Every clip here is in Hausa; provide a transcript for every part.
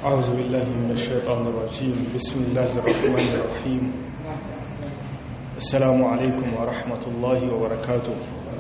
أعوذ بالله من الشيطان الرجيم بسم الله الرحمن الرحيم السلام عليكم ورحمة الله وبركاته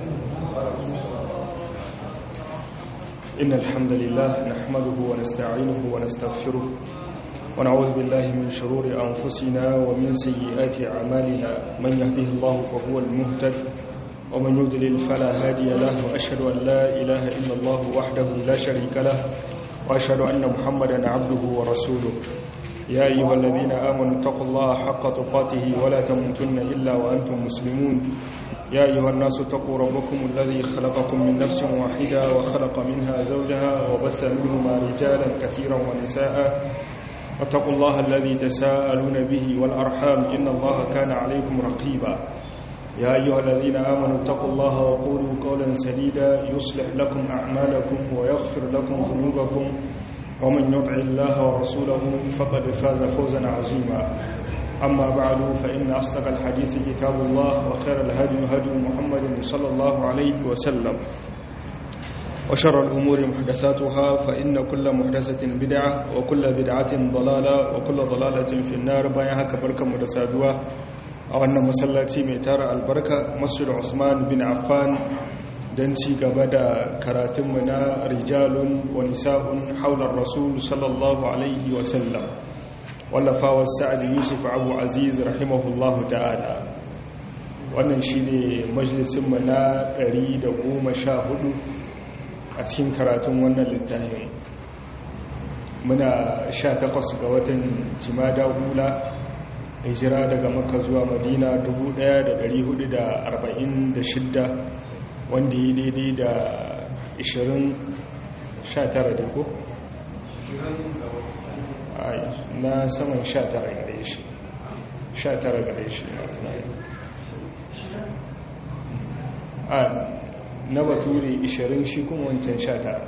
إن الحمد لله نحمده ونستعينه ونستغفره ونعوذ بالله من شرور أنفسنا ومن سيئات أعمالنا من يهده الله فهو المهتد ومن يضلل فلا هادي له وأشهد أن لا إله إلا الله وحده لا شريك له وأشهد أن محمدا عبده ورسوله يا أيها الذين آمنوا اتقوا الله حق تقاته ولا تموتن إلا وأنتم مسلمون يا أيها الناس اتقوا ربكم الذي خلقكم من نفس واحدة وخلق منها زوجها وبث منهما رجالا كثيرا ونساء واتقوا الله الذي تساءلون به والأرحام إن الله كان عليكم رقيبا يا أيها الذين آمنوا اتقوا الله وقولوا قولا سديدا يصلح لكم أعمالكم ويغفر لكم ذنوبكم ومن يطع الله ورسوله فقد فاز فوزا عظيما أما بعد فإن أصدق الحديث كتاب الله وخير الهدي هدي محمد صلى الله عليه وسلم وشر الأمور محدثاتها فإن كل محدثة بدعة وكل بدعة ضلالة وكل ضلالة في النار بايها كبركة مدسادوها a wannan masallaci mai tara albarka masjid Usman bin Affan don ci gaba da karatunmu na rijalun wa nisa'un haular rasul sallallahu alaihi wasallam wallafawar sa'ad yusuf abu aziz rahimahullahu ta'ala wannan shi ne majalisunmu na 114 a cikin karatun wannan littafin muna 18 ga watan jimada hula hijira daga maka zuwa madina 1446 wanda yi daidai da 20 da ko? na saman 19 gare shi 19 gare shi na tunani a na bature 20 shi kuma wancan 19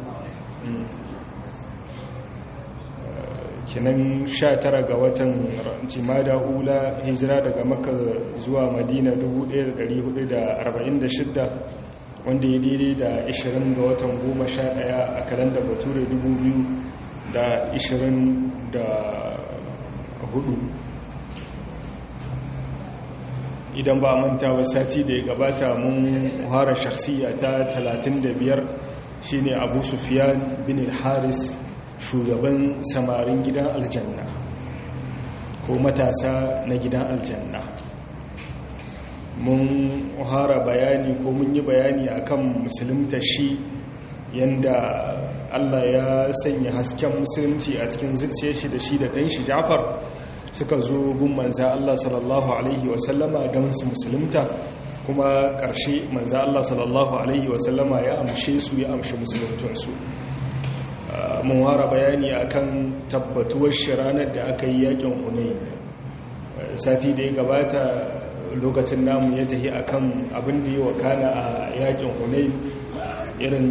kinan 19 ga watan jimada hula hijira daga maka zuwa madina 1446 wanda ya daidai da 20 ga watan 11 a kalanda bature 2024 idan ba manta ba sati da ya gabata mun hara shakhsiya ta 35 shine abu sufiyan bin al-haris shugaban samarin gidan aljanna ko matasa na gidan aljanna mun hara bayani ko mun yi bayani akan musulunta shi yanda Allah ya sanya hasken musulunci a cikin zuciyar shi da shi da ɗan shi Jafar suka zo gun manza Allah sallallahu alaihi wasallama don su musulunta kuma ƙarshe manza Allah sallallahu alaihi wasallama ya amshe su ya amshi musuluntunsu mun wara bayani akan tabbatuwar shi ranar da aka yi yakin hunain sati da ya gabata lokacin namu ya tafi akan abin da ya wakana a yakin hunain irin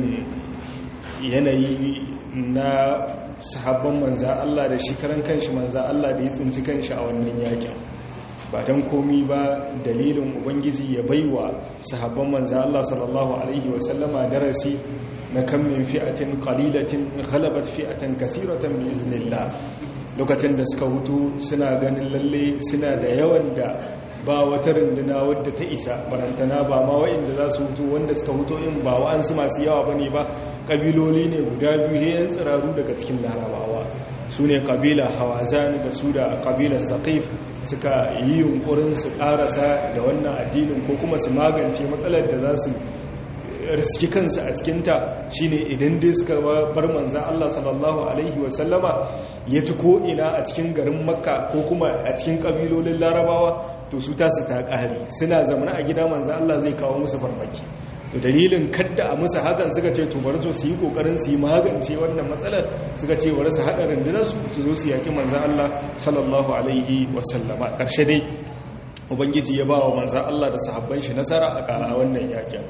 yanayi na sahabban manzan Allah da shi karan kanshi manzan Allah da ya tsinci kanshi a wannan yakin ba don komi ba dalilin ubangiji ya baiwa sahabban manzan Allah sallallahu alaihi wasallama darasi na kan min fi'atin qalilatin ghalabat fi'atan kathiratan bi iznillah lokacin da suka hutu suna ganin lalle suna da yawan da ba wata runduna wadda ta isa barantana ba ma wa'inda za su hutu wanda suka hutu in ba wa'ansu masu yawa bane ba kabiloli ne guda biyu yan tsiraru daga cikin larabawa su ne kabila hawazan da su da kabilar saqif suka yi yunkurin su karasa da wannan addinin ko kuma su magance matsalar da za su riski kansu a cikinta shine idan dai suka bar manzan Allah sallallahu Alaihi wasallama ya ci ko'ina a cikin garin makka ko kuma a cikin ƙabilolin larabawa to su tasu ta ƙari suna zamana a gida manzan Allah zai kawo musu farmaki to dalilin kadda a musu hakan suka ce to bari su yi ƙoƙarin su yi magance wannan matsalar suka ce bari su haɗa rundunarsu su zo su yaƙi manzan Allah sallallahu Alaihi wasallama ƙarshe dai ubangiji ya ba wa manzan Allah da sahabban shi nasara a wannan yaƙin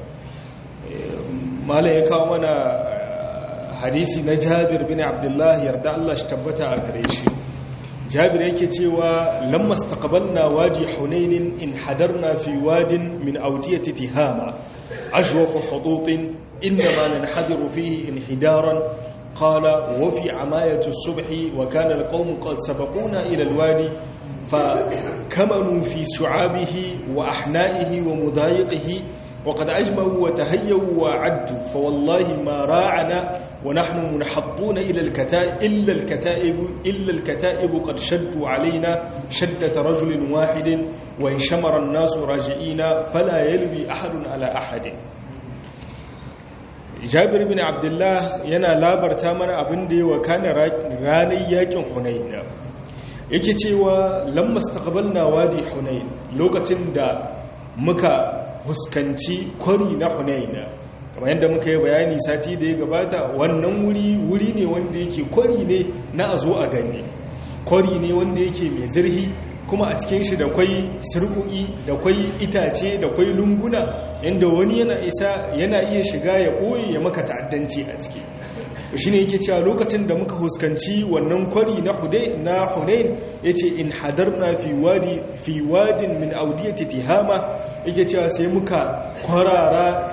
malam ya kawo mana hadisi na jabir bin abdullahi yarda Allah shi tabbata a gare shi jabir yake cewa lamma staqbalna waji hunainin in hadarna fi wadin min awdiyati tihama ashwaq hudut inma nanhadiru fihi inhidaran قال وفي عماية الصبح وكان القوم قد سبقونا إلى الوادي فكمنوا في شعابه وأحنائه ومضايقه وقد أجمعوا وتهيوا وعدوا فوالله ما راعنا ونحن منحطون إلى الكتائب إلا الكتائب إلا الكتائب قد شدوا علينا شدة رجل واحد وانشمر الناس راجعين فلا يلوي أحد على أحد jabir bin abdullah yana labarta mana abin da ya wakana ranar yakin hunain yake cewa lammas taqabalna wadi hunain lokacin da muka huskanci kwari na hunain kamar yadda muka yi bayani sati da ya gabata wannan wuri wuri ne wanda yake kwari ne na a zo a gani kwari ne wanda yake mai zirhi kuma a cikin shi da kwai sirku'i da kwai itace da kwai lunguna inda wani yana isa yana iya shiga ya ɓoye ya maka ta'addanci a ciki shi ne yake cewa lokacin da muka huskanci wannan kwari na hunain ya ce in hadarna fi wadin min audiyati tihama yake cewa sai muka kwarara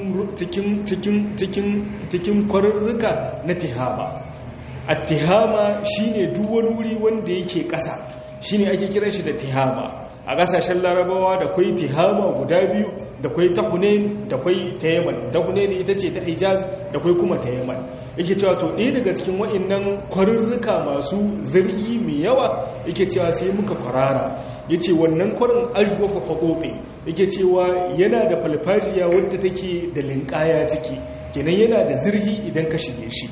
cikin kwarurruka na tihama a tihama shine duk wani wuri wanda yake ƙasa shine ake kiran shi da tihama a ƙasashen larabawa da kwai tihama guda biyu da kwai ta hunain da kwai ta yaman ta hunain ita ce ta hijaz da kwai kuma ta yaman yake cewa to ɗaya daga cikin wa'annan kwarurruka masu zargi mai yawa yake cewa sai muka kwarara ya ce wannan kwarin ajwafa haƙoƙi yake cewa yana da falfajiya wadda take da linƙaya ciki kenan yana da zirhi idan ka shige shi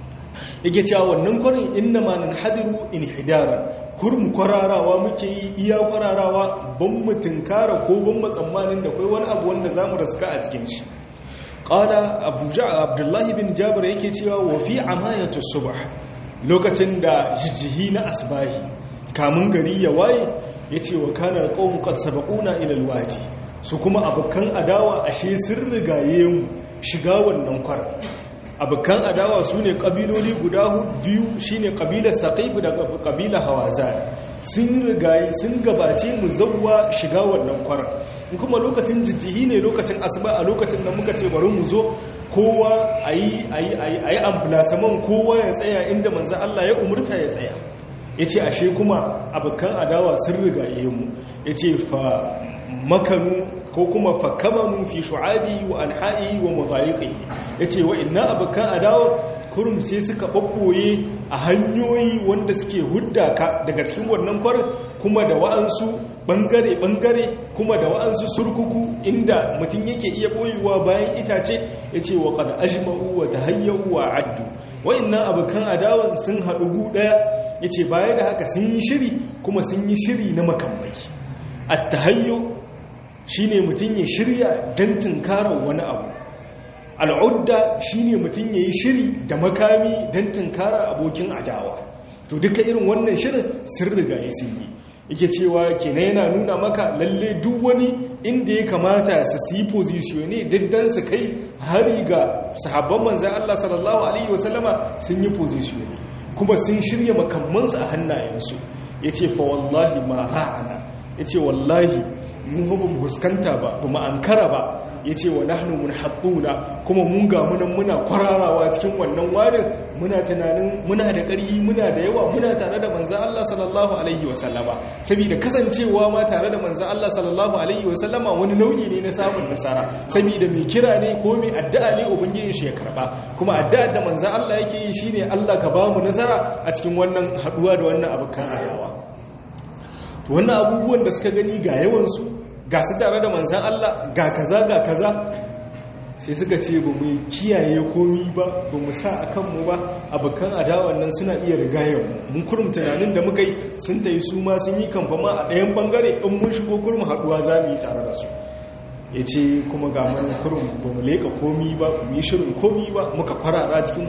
yake cewa wannan kwarin inna ma nan hadiru in hidara kurum kwararawa muke yi iya kwararawa ban mu tunkara ko ban mu tsammanin da kai wani abu wanda zamu raska a cikin shi qala abu abdullahi bin jabir yake cewa wa fi amayatu subh lokacin da jijihi na asbahi kamun gari ya waye yace wa kana alqawm qad sabaquna ila alwadi su kuma abukan adawa ashe sun rigaye mu shiga wannan kwar abokan adawa su ne ƙabiloli guda biyu shi ne ƙabilar saƙaifu da ƙabilar hawazan sun rigayi sun gabace mu zauwa shiga wannan kwarar kuma lokacin jijjihi ne lokacin asuba a lokacin da muka ce bari mu zo kowa a yi ambulansaman kowa ya tsaya inda manzan Allah ya umurta ya tsaya ya ce ashe kuma abokan adawa sun rigaye mu ya ce fa makanu ko kuma fakamanu fi shu'abi wa anha'i wa mudhayiqihi yace wa inna abakan adawa kurum sai suka babboye a hanyoyi wanda suke hudda ka daga cikin wannan kwarin kuma da wa'ansu bangare bangare kuma da wa'ansu surkuku inda mutum yake iya boyewa bayan itace yace wa qad ajma'u wa tahayyu wa addu wa inna abakan adawan sun haɗu gu daya yace baya da haka sun yi shiri kuma sun yi shiri na makamai at-tahayyu shi ne mutum ya shirya don tunkarar wani abu al'udda shi ne mutum ya yi shiri da makami don tunkarar abokin adawa to duka irin wannan shirin sun riga ya sun yi yake cewa kenan yana nuna maka lalle duk wani inda ya kamata su si positione diddan su kai hari ga sahabban manzan Allah sallallahu alaihi wasallama sun yi positione kuma sun shirya makamansu a hannayensu ya ce fa wallahi ma ra'ana ya ce wallahi mun ba mu fuskanta ba ba mu ankara ba ya ce wa nahnu mun haɗuna kuma mun ga munan muna kwararawa cikin wannan warin muna tunanin muna da ƙarfi muna da yawa muna tare da manzan Allah sallallahu alaihi wa sallama saboda kasancewa ma tare da manzan Allah sallallahu alaihi wa sallama wani nau'i ne na samun nasara saboda mai kira ne ko mai addu'a ne ubangijin shi ya karba kuma addu'ar da manzan Allah yake yi shine Allah ka ba mu nasara a cikin wannan haɗuwa da wannan abokan adawa wannan abubuwan da suka gani ga yawansu ga su tare da manzan Allah ga kaza ga kaza sai suka ce ba mu kiyaye komi ba ba mu sa a kanmu ba abokan adawan nan suna iya rigayar mun kurum tunanin da muka yi sun ta yi su ma sun yi kamfama a ɗayan bangare in mun shigo kurum haɗuwa za mu yi tare da su ya ce kuma ga mana kurum ba mu leƙa komi ba mu yi shirin komi ba muka kwarara cikin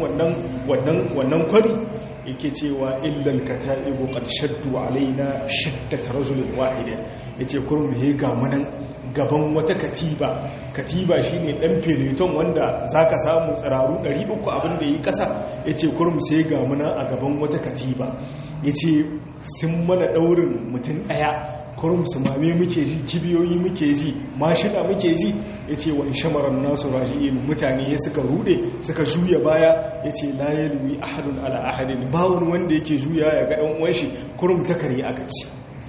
wannan kwari yake cewa illal kata'ibu qad shaddu alaina shaddata rajulin wahidin yace kurum he ga munan gaban wata katiba katiba shine dan feleton wanda zaka samu tsiraru 300 abin da yi kasa yace kurum sai ga muna a gaban wata katiba yace sun mana daurin mutum daya kurum su mame muke ji kibiyoyi muke ji mashina muke ji ya ce wani shamarar nasu raji'in mutane ya suka rude suka juya baya ya ce layalwi ahadun ala ahadin ba wani wanda yake juya ya ga ɗan uwan shi kurum ta kare aka ci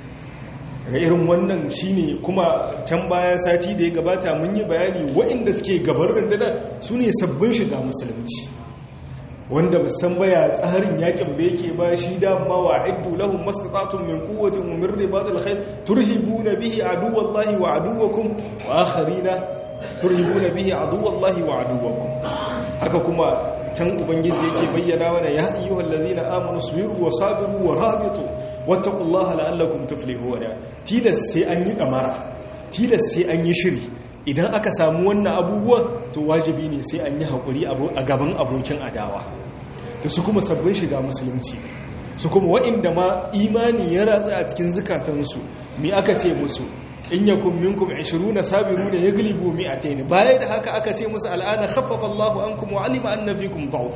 daga irin wannan shine kuma can baya sati da ya gabata mun yi bayani waɗanda suke gabar rundunar su ne sabbin shiga musulunci wanda musan baya tsarin yakin da yake ba shi dama wa iddu lahum mastata'tum min quwwatin wa min ribatil khayr turhibuna bihi aduwallahi wa aduwakum wa akharina turhibuna bihi aduwallahi wa aduwakum haka kuma can ubangiji yake bayyana mana ya ayyuhal ladina amanu sabiru wa sabiru wa rabitu wattaqullaha la'allakum tuflihuna tilas sai an yi damara tilas sai an yi shiri idan aka samu wannan abubuwan to wajibi ne sai an yi haƙuri a gaban abokin adawa da su kuma sabbin shiga musulunci su kuma waɗanda ma imani ya ratsa a cikin zukatansu mi aka ce musu in yakun minkum 20 sabiruna yaglibu mi'atayn bayan da haka aka ce musu al'ana khaffafa Allahu ankum wa alima anna fikum da'ufa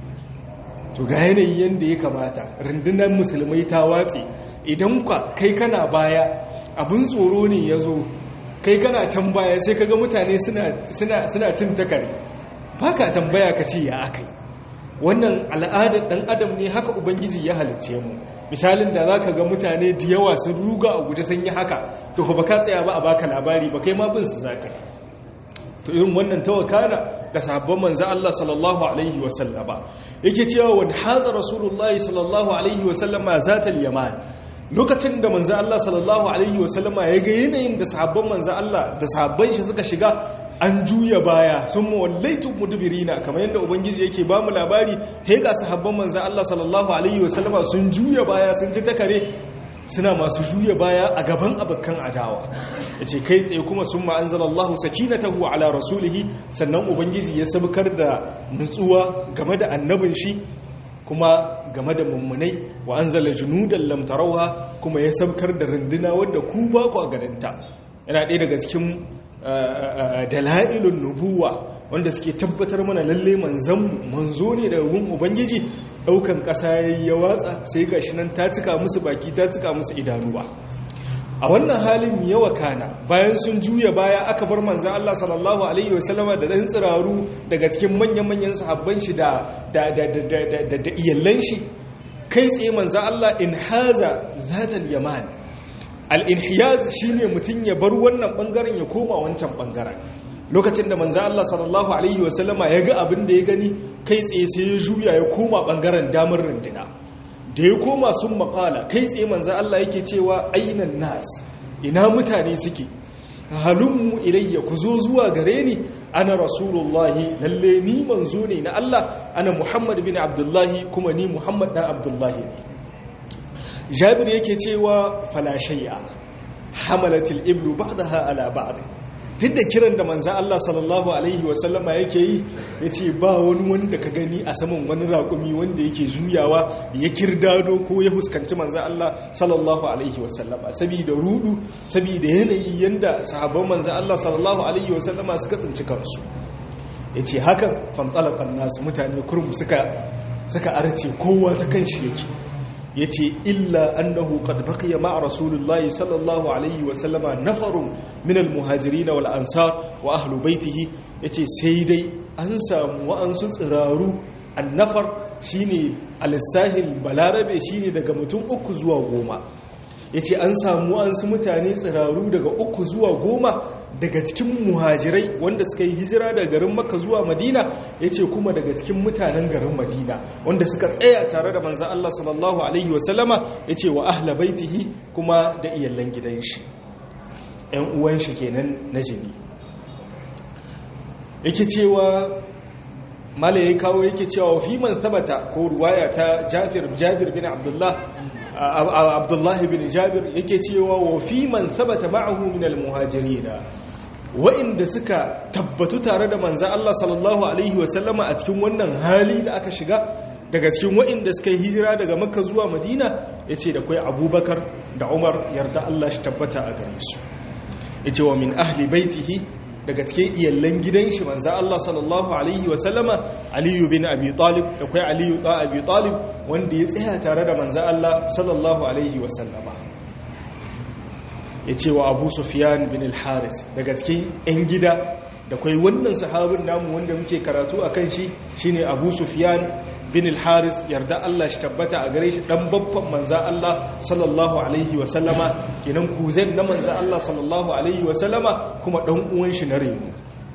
to ga yanayi yanda ya kamata rundunar musulmai ta watse idan ka kai kana baya abin tsoro ne yazo kai kana can baya sai kaga mutane suna cin takare ba ka tambaya ka ce ya akai wannan al'adar dan adam ne haka ubangiji ya halicce mu misalin da za ka ga mutane da yawa sun ruga a guje sun yi haka to ba ka tsaya ba a baka labari ba kai ma bin su zaka to irin wannan tawakana da sahabban manzo Allah sallallahu alaihi wa sallama yake cewa wa hadha rasulullahi sallallahu alaihi wa sallama zatal yaman lokacin da manzo Allah sallallahu alaihi wasallama ya ga yanayin da sahabban manzo Allah da sahabban shi suka shiga an juya baya sun mawallaitu mudbirina kamar yadda ubangiji yake ba mu labari he ga sahabban manzo Allah sallallahu alaihi wasallama sun juya baya sun ji takare suna masu juya baya a gaban abakan adawa yace kai tsaye kuma sun ma'anzalallahu sakinatahu ala rasulihi sannan ubangiji ya sabkar da nutsuwa game da annabin shi kuma game da mummunai wa an zala junudan lamtarauha kuma ya sabkar da runduna wadda ku ba ku a gadanta yana ɗaya daga cikin dala'ilun nubuwa wanda suke tabbatar mana lalle manzan manzo ne daga gun ubangiji ɗaukan ƙasa ya watsa sai ga shi nan ta cika musu baki ta cika musu idanuwa a wannan halin yawa kana bayan sun juya baya aka bar manzan Allah sallallahu Alaihi wasallama da ɗan tsiraru daga cikin manyan-manyan sahabban shi da iyallan shi kai tsaye manzan Allah in haza zatal yaman al-inhiyaz shine mutum ya bar wannan bangaren ya koma wancan bangaren lokacin da manzan Allah sallallahu Alaihi wasallama ya ga abin da ya gani kai tsaye sai ya juya ya koma bangaren damar rundina da ya koma sun makala kai tsaye manza Allah yake cewa ainan nas ina mutane suke halummu ilayya ku zo zuwa gare ni ana rasulullahi lalle ni manzo ne na Allah ana muhammad bin abdullahi kuma ni muhammad dan abdullahi ne jabir yake cewa falashayya hamalatil iblu ba'daha ala ba'd duk da kiran da manzan Allah sallallahu Alaihi wasallama yake yi ya ce ba wani wanda ka gani a saman wani raƙumi wanda yake juyawa ya kirdado ko ya huskanci manzan Allah sallallahu Alaihi wasallama saboda rudu saboda yanayi yanda sahabban manzan Allah sallallahu Alaihi wasallama suka tsinci kansu ya ce hakan fantsalakan nasu mutane kurmu suka arce kowa ta kan shi yake ya ce illa annahu qad baqiya ma'a rasulullahi sallallahu alaihi wa sallama nafarun min almuhajirin wal ansar wa ahlu baitihi yace sai dai an samu wa'ansu tsiraru annafar shine al-sahil balarabe shine daga mutum uku zuwa goma yace an samu wa'ansu mutane tsiraru daga uku zuwa goma daga cikin muhajirai wanda suka yi hijira daga garin makka zuwa madina ya ce kuma daga cikin mutanen garin madina wanda suka tsaya tare da manzan Allah sallallahu Alaihi wasallama ya ce wa ahla baitihi kuma da iyallan gidan shi ‘yan uwan shi kenan na jini yake cewa mala ya kawo yake cewa fi man sabata ko ruwaya ta jabir bin abdullah abdullahi bin jabir yake cewa wa fi man sabata ma'ahu min al-muhajirina wa'inda suka tabbatu tare da manzan Allah sallallahu alaihi wasallama a cikin wannan hali da aka shiga daga cikin wa'inda suka yi hijira daga makka zuwa madina ya ce da kwai abubakar da umar yarda Allah shi tabbata a gare su ya ce wa min ahli baitihi daga cikin iyallan gidan shi manzan Allah sallallahu alaihi wasallama aliyu bin abi talib da kwai aliyu ta abi talib wanda ya tsaya tare da manzan Allah sallallahu alaihi wasallama ya ce wa abu sufiyan bin al-haris daga cikin 'yan gida da kwai wannan sahabin namu wanda muke karatu a kan shi shine abu sufiyan bin al-haris yarda Allah shi tabbata a gare shi dan babban manza Allah sallallahu alaihi wa sallama kenan kuzen na manza Allah sallallahu alaihi wa sallama kuma dan uwan shi na reno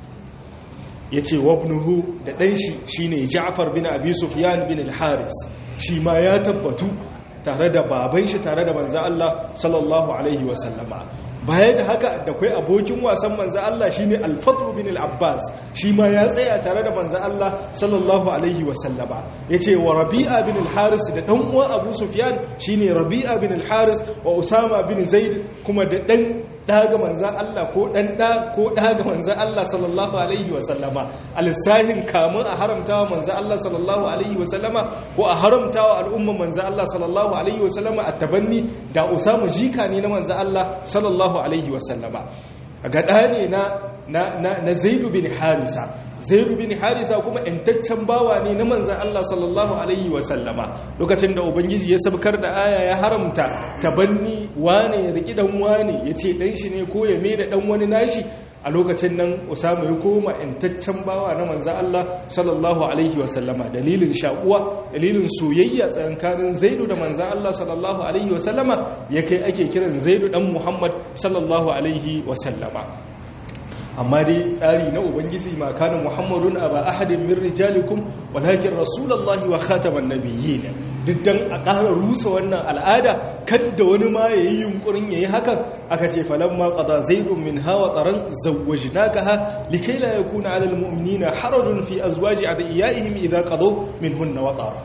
yace wabnuhu da dan shi shine Ja'far bin Abi Sufyan bin al-Haris shi ma ya tabbatu tare da baban shi tare da manza Allah sallallahu alaihi wa sallama baya da haka da kai abokin wasan manza Allah shine al-Fadl bin al-Abbas shi ma ya tsaya tare da manza Allah sallallahu alaihi wa sallama yace wa Rabi'a bin al-Haris da dan uwan Abu Sufyan shine Rabi'a bin al-Haris wa Usama bin Zaid kuma da dan daga manzan Allah ko dan da ko daga manzan Allah sallallahu alaihi wa sallama al-sahin kamun a haramtawa manzan Allah sallallahu alaihi wa sallama ko a haramtawa al'umman manzan Allah sallallahu alaihi wa sallama at-tabanni da Usama jika ne na manzan Allah sallallahu alaihi wa sallama ga ne na na na, na Zaid bin Harisa Zaid bin Harisa kuma intaccen bawa ne na manzan Allah sallallahu alaihi wa sallama lokacin da ubangiji ya sabkar da aya ya haramta tabanni wane ya riki dan wane yace dan shi ne ko ya mai da dan wani nashi a lokacin nan Usama ya koma intaccen bawa na manzan Allah sallallahu alaihi wa sallama dalilin shakuwa dalilin soyayya tsakanin Zaidu da manzan Allah sallallahu alaihi wa sallama ya kai ake kiran Zaidu dan Muhammad sallallahu alaihi wa sallama amma dai tsari na ubangiji ma kana muhammadun aba ahadin min rijalikum walakin rasulullahi wa khataman nabiyyin duk dan a ƙara rusa wannan al'ada kadda wani ma yayi yunkurin yayi hakan aka ce falamma qada zaidun min hawa taran zawwajnakaha likai la yakuna 'alal mu'minina harajun fi azwaji adiyaihim idha qadaw minhunna watara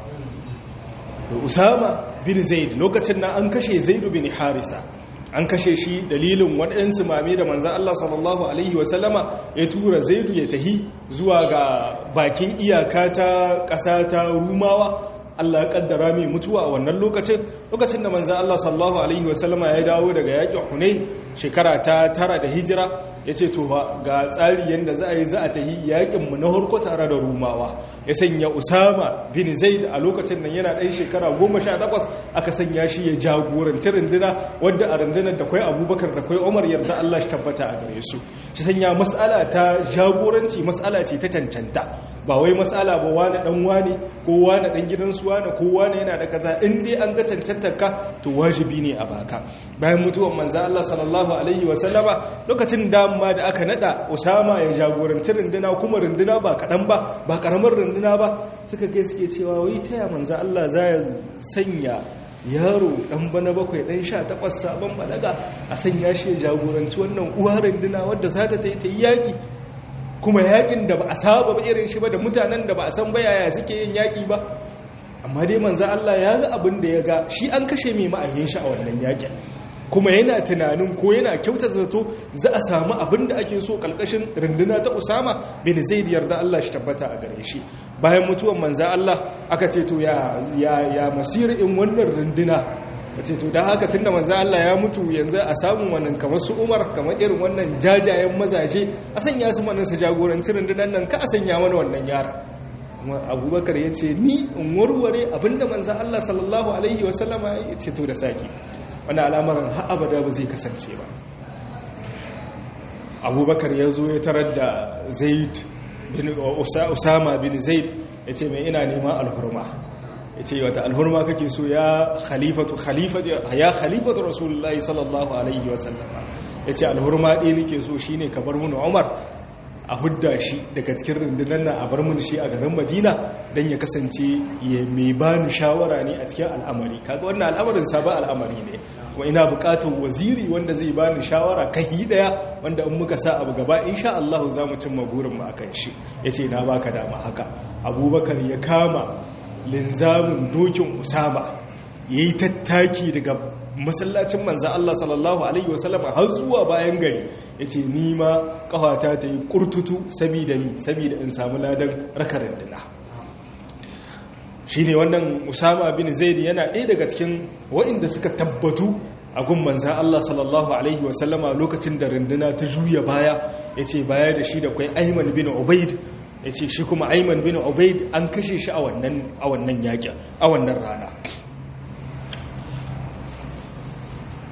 usama bin zaid lokacin nan an kashe zaidu bin harisa an kashe shi dalilin waɗansu mame da manzan Allah sallallahu Alaihi wasallama ya tura zaidu ya tahi zuwa ga bakin iyaka ta ƙasa ta rumawa Allah ya ƙaddara mai mutuwa a wannan lokacin lokacin da manzan Allah sallallahu Alaihi wasallama ya dawo daga yaƙin hunai shekara ta tara da hijira ya ce to ga tsari yadda za a yi za a tahi yaƙinmu na harko tare da rumawa ya sanya usama bin zaid a lokacin nan yana ɗan shekara goma sha takwas aka sanya shi ya jagoranci runduna wadda a rundunar da kwai abubakar da kwai umar yarda allah shi tabbata a gare su shi sanya matsala ta jagoranci matsala ce ta cancanta ba wai matsala ba wani dan wani ko wani dan gidansu wani ko wani yana da kaza in dai an ga cancantar ka to wajibi ne a baka bayan mutuwan manzo allah sallallahu alaihi wa sallama lokacin da ma da aka nada Usama ya jagoranci runduna kuma runduna ba kaɗan ba ba ƙaramar runduna ba suka kai suke cewa wai taya manza Allah za ya sanya yaro ɗan bana bakwai ɗan sha takwas sabon balaga a sanya shi ya jagoranci wannan uwa runduna wadda za ta ta yi yaƙi kuma yaƙin da ba a saba ba irin shi ba da mutanen da ba a san ba yaya suke yin yaƙi ba amma dai manza Allah ya ga abin da ya ga shi an kashe mai ma'ayin shi a wannan yaƙin kuma yana tunanin ko yana kyauta zato za a samu abin da ake so kalkashin runduna ta usama bin zaid yarda Allah shi tabbata a gare shi bayan mutuwan manza Allah aka ce to ya ya ya masir in wannan runduna ce to dan haka tunda manza Allah ya mutu yanzu a samu wannan kamar su Umar kamar irin wannan jajayen mazaje a sanya su manan su jagoranci rundunan nan ka a sanya mana wannan yara abubakar ya ce ni in warware abinda manzan Allah sallallahu Alaihi wasallama ya ce to da saki wani al'amarin abada ba zai kasance ba abubakar ya zo ya tarar da zaid usama bin zaid ya ce mai ina neman alhurma ya ce wata alhurma kake so ya khalifatu ya khalifatu rasulullahi sallallahu alaihi wasallama ya ce alhurma ɗaya nake so shine ka bar mun umar a hudda shi daga cikin rundunar na a bar mun shi a garin madina don ya kasance ya mai ba ni shawara ne a cikin al'amari kaga wannan al'amarin sabon al'amari ne kuma ina bukatar waziri wanda zai ba ni shawara kahi daya wanda in muka sa abu gaba insha Allah za mu cimma burin mu akan shi yace na baka dama haka abubakar ya kama linzamin dokin usama yayi tattaki daga masallacin manzan Allah sallallahu Alaihi wasallama har zuwa bayan gari ya ce nima kawata ta yi kurtutu sabida ni sabida in samu ladan rakarar dina shi ne wannan usama bin zaidi yana ɗaya daga cikin wa'inda suka tabbatu a gun manzan Allah sallallahu Alaihi wasallama lokacin da runduna ta juya baya ya ce baya da shi da kwai aiman bin obaid ya ce shi kuma aiman bin obaid an kashe shi a wannan yakin a wannan rana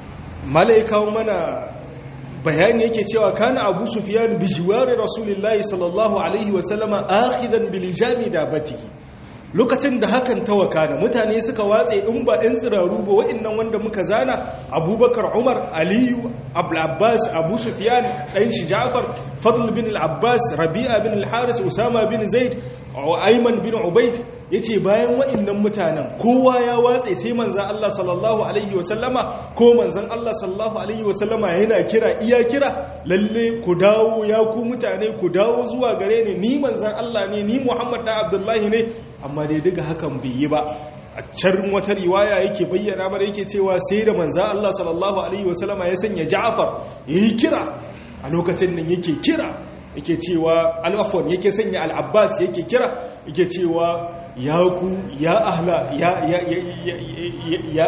malaikawo mana bayani yake cewa kana abu sufiyan bi jiwari rasulullahi sallallahu alaihi wasallama akhidan bil jami dabatihi lokacin da hakan ta wakana mutane suka watse in ba ɗan tsiraru ba wa'annan wanda muka zana abubakar umar aliyu abbas abu sufiyan ɗan shi ja'far fadl bin al-abbas rabi'a bin al-haris usama bin zaid ayman bin ubaid yace bayan wa'annan mutanen kowa ya watse sai manzon Allah sallallahu alaihi wasallama ko manzon Allah sallallahu alaihi wasallama yana kira iya kira lalle ku dawo ya ku mutane ku dawo zuwa gare ni ni manzon Allah ne ni Muhammad da Abdullahi ne amma dai duka hakan bai yi ba a can wata riwaya yake bayyana mana yake cewa sai da manzon Allah sallallahu alaihi wasallama ya sanya Ja'far yayi kira a lokacin nan yake kira yake cewa al'afon yake sanya al'abbas yake kira yake cewa ya ku ya ahla ya ya ya ya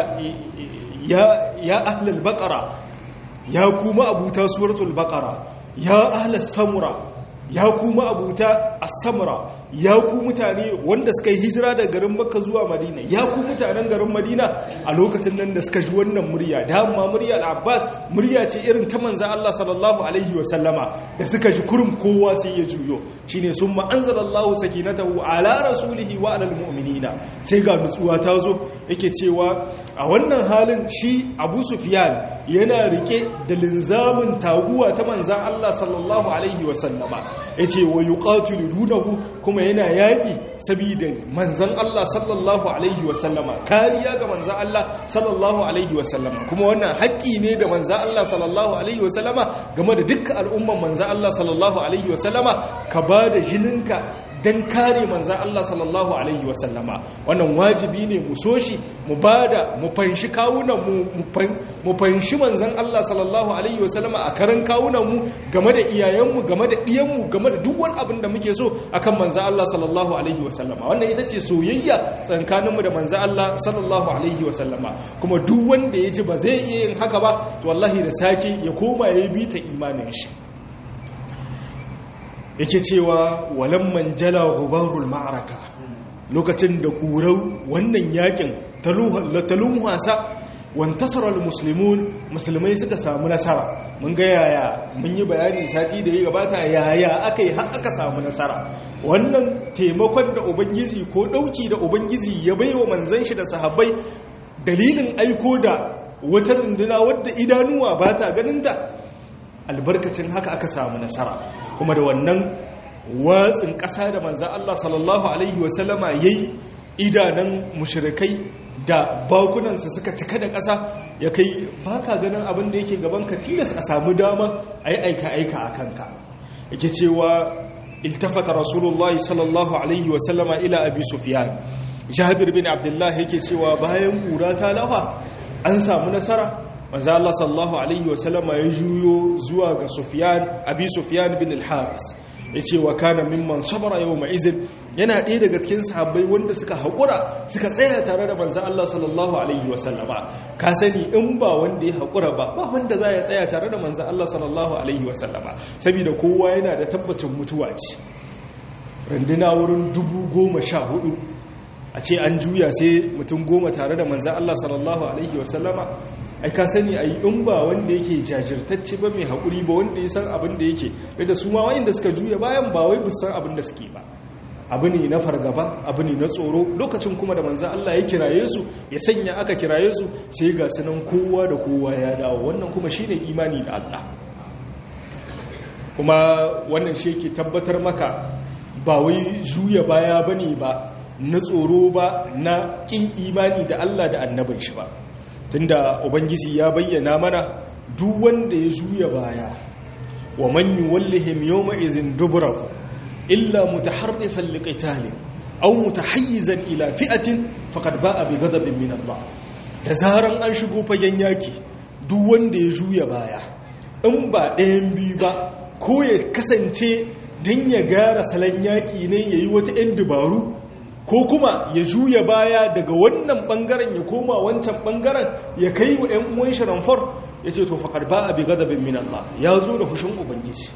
ya ya ahlal baqara ya ku ma'abuta suratul baqara ya ahlal samura ya ku ma'abuta as-samra ya ku mutane wanda suka yi hijira daga garin makka zuwa madina ya ku mutanen garin madina a lokacin nan da suka ji wannan murya dama murya al-abbas murya ce irin ta manzo Allah sallallahu alaihi wa sallama da suka ji kurum kowa sai ya juyo shine summa anzalallahu sakinatahu ala rasulihi wa alal mu'minina sai ga nutsuwa ta zo yake cewa a wannan halin shi Abu Sufyan yana rike da linzamin taguwa ta manzo Allah sallallahu alaihi wa sallama yace wa yuqatilunahu kuma yana yaƙi saboda manzan Allah sallallahu Alaihi wasallama kariya ga manzan Allah sallallahu Alaihi wasallama kuma wannan haƙƙi ne da manzan Allah sallallahu Alaihi wasallama game da dukkan al'umman manzan Allah sallallahu Alaihi wasallama ka ba da jininka don kare manzan Allah sallallahu Alaihi wasallama wannan wajibi ne mu so shi mu ba da mu fanshi kawunan mu fanshi manzan Allah sallallahu Alaihi wasallama a karan kawunan mu game da iyayenmu game da ɗiyanmu game da duk wani abin da muke so akan manzan Allah sallallahu Alaihi wasallama wannan ita ce soyayya tsakaninmu da manzan Allah sallallahu Alaihi wasallama kuma duk wanda ya ji ba zai iya yin haka ba to wallahi da sake ya koma ya bi ta imanin shi yake cewa walamman jala gubarul ma'araka lokacin da kurau wannan yakin talun wasa wantasarar musulmun musulmai suka samu nasara mun ga yaya mun yi bayani sati da ya gabata yaya aka yi har aka samu nasara wannan taimakon da ubangiji ko dauki da ubangiji ya baiwa manzan shi da sahabbai dalilin aiko da wata runduna wadda idanuwa ba ta ganinta albarkacin haka aka samu nasara kuma da wannan watsin ƙasa da manzan Allah sallallahu Alaihi wasallama ya yi idanun mushirikai da bakunansa suka cika da ƙasa ya kai ba ka ganin abin da yake gaban ka tilas a samu dama a yi aika-aika a kanka yake cewa iltafata rasulullahi sallallahu Alaihi wasallama ila abi sufiyan jabir bin abdullahi yake cewa bayan ƙura ta lafa an samu nasara manzo Allah sallallahu alaihi wasallama ya juyo zuwa ga Sufyan Abi Sufyan bin al-Haris yace wa kana mimman sabara yawma izin yana ɗaya daga cikin sahabbai wanda suka haƙura suka tsaya tare da manzo Allah sallallahu alaihi wasallama ka sani in ba wanda ya haƙura ba ba wanda za ya tsaya tare da manzo Allah sallallahu alaihi wasallama saboda kowa yana da tabbacin mutuwa ce runduna wurin dubu goma sha hudu a ce an juya sai mutum goma tare da manzan Allah sallallahu Alaihi wasallama ai ka sani a yi in ba wanda yake jajirtacce ba mai haƙuri ba wanda ya san abin da yake da su ma wa'inda suka juya bayan ba wai busan abin da suke ba abu ne na fargaba abu ne na tsoro lokacin kuma da manzan Allah ya kiraye su ya sanya aka kiraye su sai ga sanan kowa da kowa ya dawo wannan kuma shine imani da Allah kuma wannan shi ke tabbatar maka ba wai juya baya bane ba na tsoro ba na ƙin imani da Allah da annabin shi ba tunda ubangiji ya bayyana mana duk wanda ya juya baya wa man yuwallihim yawma idhin dubrahu illa mutaharrifan liqitalin aw mutahayyizan ila fi'atin faqad ba'a bi ghadabin min Allah da zaran an shigo fagen yaki duk wanda ya juya baya in ba ɗayan biyu ba ko ya kasance don ya gara salon yaƙi ne ya yi wata 'yan dabaru ko kuma ya juya baya daga wannan bangaren ya koma wancan bangaren ya kai wa 'yan uwan shiranfar ya ce to faƙar ba a bi gadabin min Allah ya zo da hushin ubangiji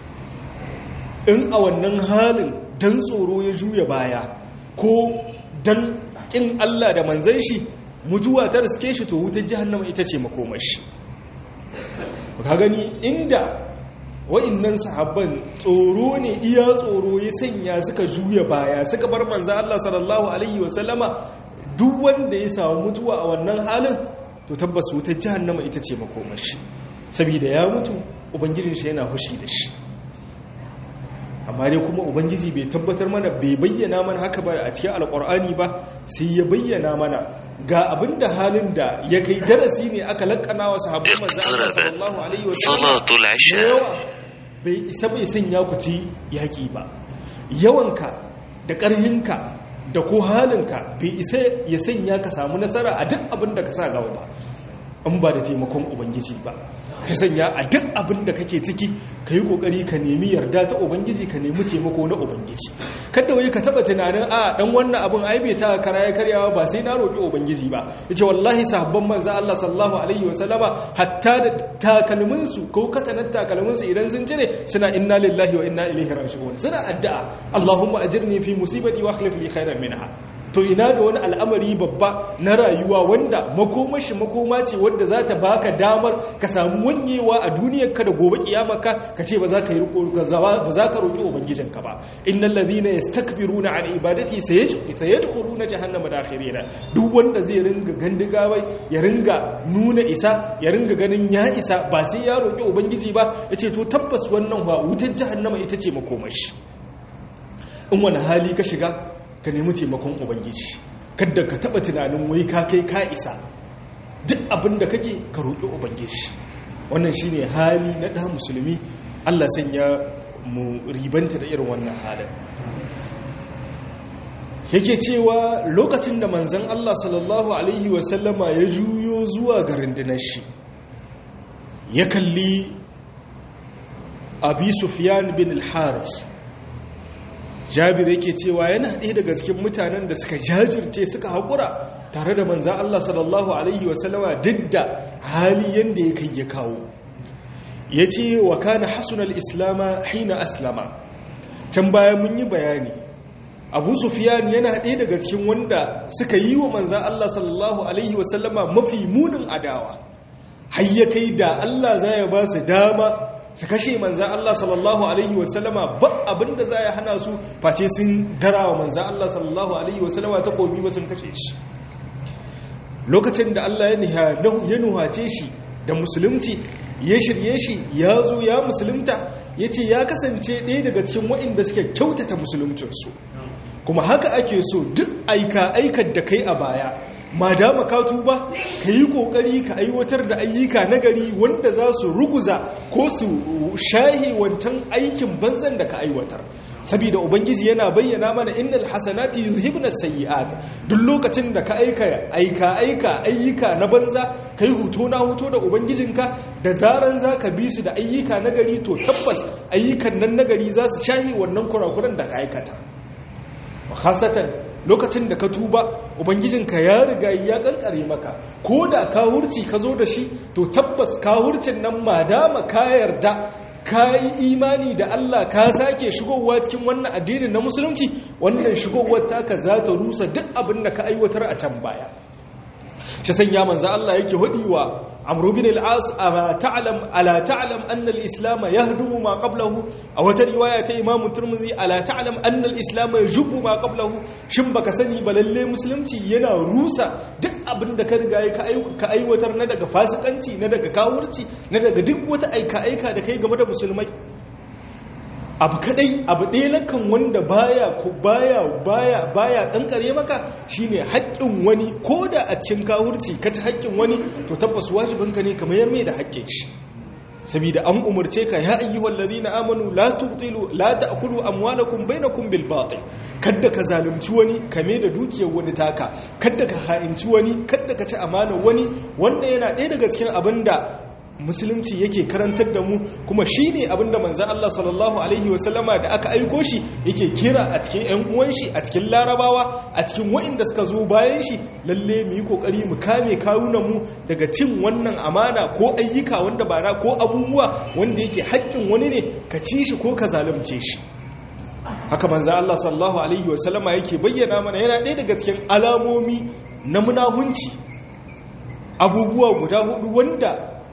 in a wannan halin dan tsoro ya juya baya ko dan ƙin Allah da manzan shi mutuwa ta riske shi to wutar jihannama ita ce makomashi ka gani inda wa'innan sahabban tsoro ne iya tsoro ya sanya suka juya baya suka bar manzo Allah sallallahu alaihi wasallama duk wanda ya samu mutuwa a wannan halin to tabbas wutar jahannama ita ce makomashi saboda ya mutu ubangijin shi yana hushi da shi amma dai kuma ubangiji bai tabbatar mana bai bayyana mana haka ba a cikin alkur'ani ba sai ya bayyana mana ga abin da halin da ya kai darasi ne aka lakana wa sahabban manzo Allah sallallahu alaihi wasallam bai isa bai sanya ku ci yaki ba yawanka da ƙarhinka da ko halinka bai isa ya sanya ka samu nasara a duk abin da ka sa gaba ba in ba da taimakon ubangiji ba ka sanya a duk abin da kake ciki ka yi kokari ka nemi yarda ta ubangiji ka nemi taimako na ubangiji kada wai ka taba tunanin a dan wannan abin ai bai ta kara ya karyawa ba sai na roki ubangiji ba yace wallahi sahabban manzo Allah sallallahu alaihi wasallama hatta da takalmin su ko katanan takalmin su idan sun jire suna inna lillahi wa inna ilaihi raji'un suna addu'a Allahumma ajirni fi musibati wa akhlif li khairan minha to ina da wani al'amari babba na rayuwa wanda makomashi makoma ce wadda za ta baka damar ka samu wanyewa a duniyar ka da gobe kiyamarka ka ce ba za ka yi ba za ka roƙi ubangijinka ba innal ladhina yastakbiruna an ibadati sayadkhuluna jahannama dakhirina duk wanda zai ringa gandiga bai ya ringa nuna isa ya ringa ganin ya isa ba sai ya roƙi ubangiji ba yace to tabbas wannan ba wutar jahannama ita ce makomashi in wani hali ka shiga ka nemi taimakon ubangiji kadda ka taba tunanin wai ka kai ka isa duk abin da kake ka roƙi ubangiji wannan shine hali na ɗan musulmi Allah sanya mu ribanta da irin wannan halin yake cewa lokacin da manzon Allah sallallahu alaihi wasallama ya juyo zuwa ga rundunar shi ya kalli abi sufyan bin al-haris jabir yake cewa yana ɗaya daga cikin mutanen da suka jajirce suka haƙura tare da manzan Allah sallallahu Alaihi wasallama duk da hali yadda ya kai ya kawo ya ce wa kana hasunan islama haina aslama can baya mun yi bayani abu sufiyan yana ɗaya daga cikin wanda suka yi wa manzan Allah sallallahu Alaihi wasallama mafi munin adawa har ya kai da Allah za ya ba su dama su kashe manzan Allah sallallahu Alaihi wasallama ba abinda za ya hana su face sun dara wa manzan Allah sallallahu Alaihi wasallama ta komi ba sun kashe shi lokacin da Allah ya nuhace shi da musulunci ya shirye shi ya zo ya musulunta ya ce ya kasance ɗaya daga cikin waɗanda suke kyautata musuluncinsu kuma haka ake so duk aika aikar da kai a baya ma dama ka tuba ka yi kokari ka aiwatar da ayyuka nagari wanda za su ruguza ko su shahi wancan aikin banzan da ka aiwatar saboda ubangiji yana bayyana mana innal hasanati yuzhibna sayyi'at duk lokacin da ka aika aika aika ayyuka na banza kai huto na huto da ubangijinka da zaran zaka bi su da ayyuka nagari to tabbas ayyukan nan nagari za su shahi wannan kurakuran da ka aikata khasatan lokacin da ka tuba ubangijinka ya riga ya kankare maka ko da ka hurci ka zo da shi to tabbas ka hurcin nan madama ka yarda ka yi imani da Allah ka sake shigowa cikin wannan addinin na musulunci wannan shigowar taka za ta rusa duk abin da ka aiwatar a can baya shi sanya manzo Allah yake hadiwa amru bin al-as ama ta'lam ala ta'lam anna al-islam yahdumu ma qablahu a wata riwaya ta imam turmuzi ala ta'lam anna al-islam yajubu ma qablahu shin baka sani ba lalle musulunci yana rusa duk abin da ka riga ka aiwatar na daga fasikanci na daga kawurci na daga duk wata aika aika da kai game da musulmai abu kadai abu ɗaya lakan wanda baya baya baya baya kankare maka shine haƙƙin wani ko da a cikin kawurci ka ta haƙƙin wani to tabbas wajibinka ne kamar yar mai da haƙƙin shi saboda an umarce ka ya ayyuhal ladina amanu la tubtilu la ta'kulu amwalakum bainakum bil batil kada ka zalunci wani kame da dukiyar wani taka kada ka ha'inci wani kada ka ci amanar wani wanda yana ɗaya daga cikin abinda musulunci yake karantar da mu kuma shi ne abinda manzan Allah sallallahu Alaihi wasallama da aka aiko shi yake kira a cikin 'yan uwan shi a cikin larabawa a cikin wa'inda suka zo bayan shi lalle mu yi kokari mu kame mu daga cin wannan amana ko ayyuka wanda ba na ko abubuwa wanda yake haƙƙin wani ne ka ci shi ko ka zalunce shi haka manzan Allah sallallahu Alaihi wasallama yake bayyana mana yana ɗaya daga cikin alamomi na munahunci abubuwa guda hudu wanda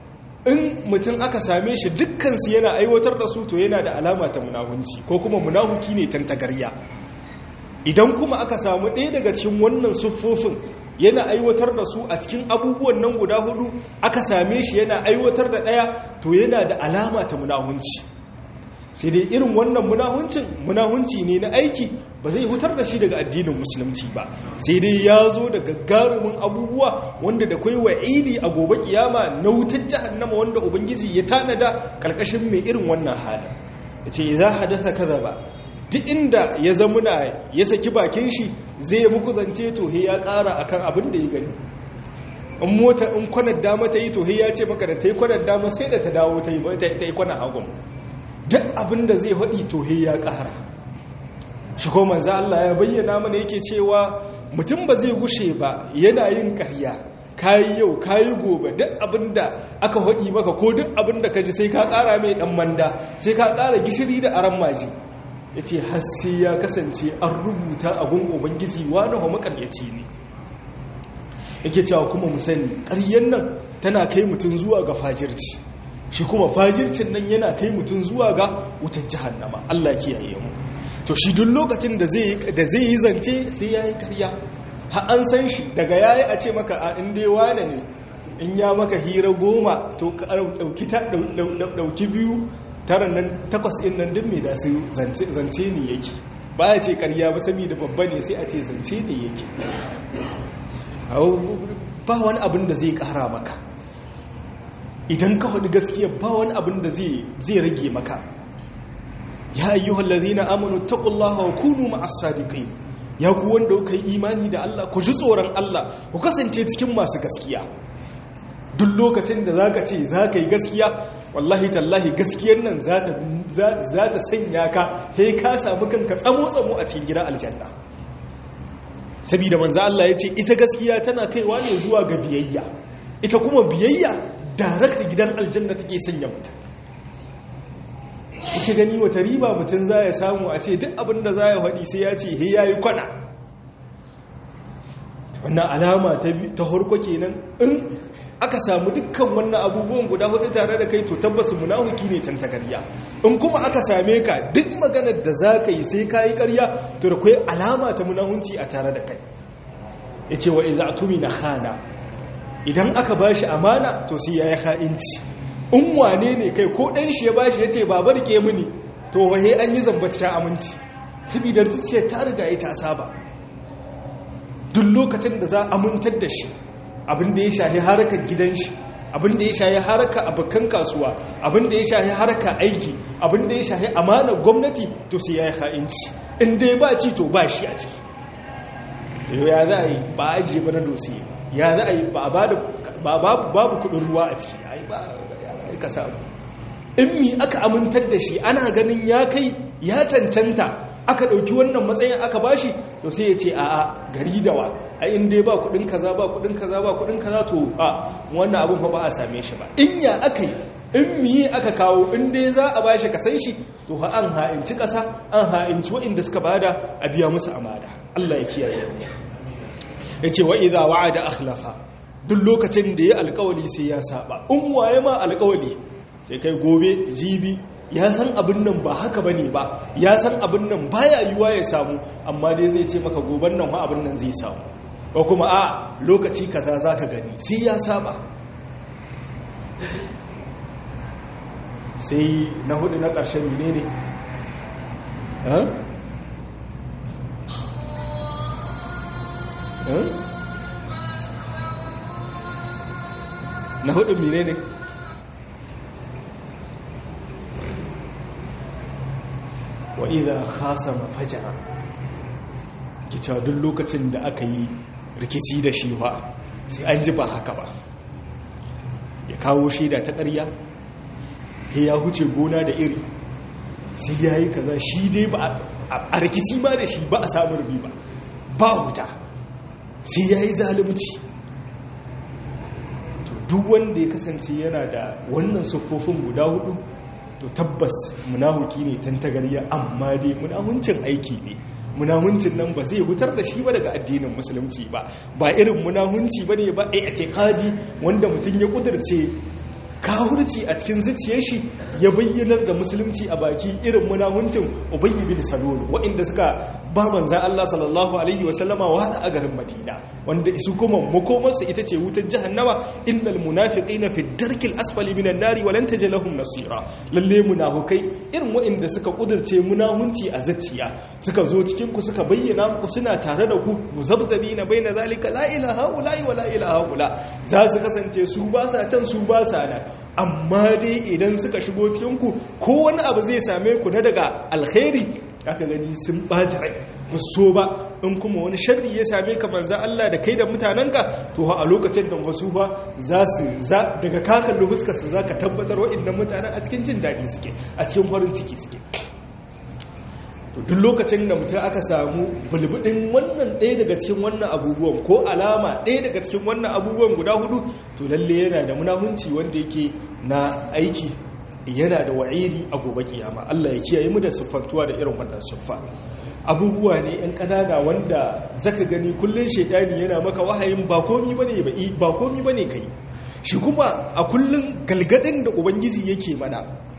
in mutum aka same shi dukkansu yana aiwatar da su to yana da alama ta munahunci ko kuma munahuki ne tantagarya idan kuma aka samu ɗaya daga cikin wannan siffofin yana aiwatar da su a cikin abubuwan nan guda hudu aka same shi yana aiwatar da ɗaya to yana da alama ta munahunci sai dai irin wannan munahuncin munahunci ne na aiki ba zai hutar da shi daga addinin musulunci ba sai dai ya zo da gagarumin abubuwa wanda da kai wa'idi a gobe kiyama na wutar jahannama wanda ubangiji ya tanada karkashin mai irin wannan halin yace za hadasa kaza ba duk inda ya zamuna ya saki bakin shi zai muku zance to he ya kara akan abin da ya gani in mota in kwanar dama ta yi to he ya ce maka da ta yi kwanar dama sai da ta dawo ta yi kwanar hagun duk abin da zai haɗi to he ya ƙara shi ko manzo Allah ya bayyana mana yake cewa mutum ba zai gushe ba yana yin ƙarya kayi yau kayi gobe duk abin da aka haɗi maka ko duk abin da ka ji sai ka ƙara mai ɗan manda sai ka ƙara gishiri da aran maji ya ce har sai ya kasance an rubuta a gun ubangiji wani wa makaryaci ne yake cewa kuma mu sani ƙaryen nan tana kai mutum zuwa ga fajirci shi kuma fajircin nan yana kai mutum zuwa ga wutar jahannama Allah kiyaye mu to shi duk lokacin da zai da zai yi zance sai yayi ƙarya ha an san shi daga yayi a ce maka a in dai wane ne in ya maka hira goma to ka dauki ta dauki biyu tara nan takwas din nan duk me da su zance zance ne yake ba ya ce ƙarya ba saboda babba ne sai a ce zance ne yake ba wani abin da zai ƙara maka idan ka faɗi gaskiya ba wani abin da zai rage maka ya ayyuhal ladhina amanu taqullaha wa kunu ma'as sadiqin ya ku wanda kuka yi imani da Allah ku ji tsoron Allah ku kasance cikin masu gaskiya duk lokacin da zaka ce zaka yi gaskiya wallahi tallahi gaskiyar nan za ta sanya ka sai ka samu kanka tsamo tsamo a cikin gidan aljanna saboda manzo Allah ya ce ita gaskiya tana kaiwa ne zuwa ga biyayya ita kuma biyayya darakta gidan aljanna take sanya mutum ita gani wata riba mutum za ya samu a ce duk abin da za ya haɗi sai ya ce he ya yi kwana wannan alama ta harko kenan in aka samu dukkan wannan abubuwan guda hudu tare da kai to tabbas munahuki ne tantagarya in kuma aka same ka duk maganar da za ka yi sai ka yi karya to da kai alama ta munahunci a tare da kai ya ce wa iza tumi na hana idan aka ba shi amana to sai ya yi ha'inci in wane ne kai ko ɗan shi ya ba shi ya ce babar ke mini to wahe an yi zambacin aminci saboda zuciya ta riga ya ta saba duk lokacin da za a amintar da shi abin da ya shahi harkar gidan shi abin da ya shahi harkar abokan kasuwa abin da ya shahi harkar aiki abin da ya shahi amanar gwamnati to sai ya yi ha'inci in dai ba ci to ba shi a ciki ya za a yi ba a ajiye ba na dosiye ya za a yi babu kudin ruwa a ciki ai ba ya ka samu in mi aka amintar da shi ana ganin ya kai ya cancanta aka ɗauki wannan matsayin aka bashi to sai ya ce a a gari da wa a inda ba kudin kaza ba kudin kaza ba kudin kaza to a wannan abin fa ba a same shi ba in ya aka yi in miye aka kawo in dai za a bashi kasan shi to ha an ha'inci kasa an ha'inci waɗanda suka bada a biya musu amada Allah ya kiyaye ya ce wa idza wa'ada akhlafa duk lokacin da ya alkawali sai ya saba in waye ma alkawali sai kai gobe jibi ya san abin nan ba haka ba ne ba ya san abin nan baya yiwa ya samu amma dai zai ce maka goban nan ma abin nan zai samu ko kuma a lokaci kaza za ka gani sai ya saba sai na hudu na ƙarshen ne ne na hudu mine ne wa idan khasama fajara kicewa duk lokacin da aka yi rikici da shi ba sai an ji ba haka ba ya kawo shaida ta ƙarya ya huce gona da iri sai ya yi kaza shi dai ba a rikici ma da shi ba a samun riba ba wuta sai ya yi zalimci duk wanda ya kasance yana da wannan siffofin guda hudu to tabbas munahuki ne tantagariya amma dai munahuncin aiki ne munahuncin nan ba zai hutar da shi ba daga addinin musulunci ba ba irin munahunci ba ne ba a itikadi wanda mutum ya kudurce kahurci a cikin zuciyar shi ya bayyanar da musulunci a baki irin munahuncin ubayy bin salul waɗanda suka ba manzan Allah sallallahu alaihi wasallama wa a garin Madina wanda su kuma makomarsu ita ce wutar jahannama innal munafiqina fi darkil asfali minan nari wa lan tajid lahum nasira lalle munafukai irin waɗanda suka kudurce munahunci a zuciya suka zo cikin ku suka bayyana muku suna tare da ku muzabzabina baina zalika la ilaha illa wa la ilaha illa za su kasance su ba sa can su ba sa nan amma dai idan suka shigo cikin ku ko wani abu zai same ku na daga alkhairi aka gani sun bata rai so ba in kuma wani sharri ya same ka manzan Allah da kai da mutanenka to a lokacin da wasu ba za su daga kakan da fuskarsa za ka tabbatar waɗannan mutanen a cikin jin daɗi suke a cikin farin ciki suke duk lokacin da mutum aka samu bulbudin wannan ɗaya daga cikin wannan abubuwan ko alama ɗaya daga cikin wannan abubuwan guda hudu to lalle yana da munahunci wanda yake na aiki yana da wa'iri a gobe kiyama Allah ya kiyaye mu da siffantuwa da irin wannan siffa abubuwa ne yan kanana wanda zaka gani kullun shedani yana maka wahayin ba komi bane ba ba komi bane kai shi kuma a kullun galgadin da ubangiji yake mana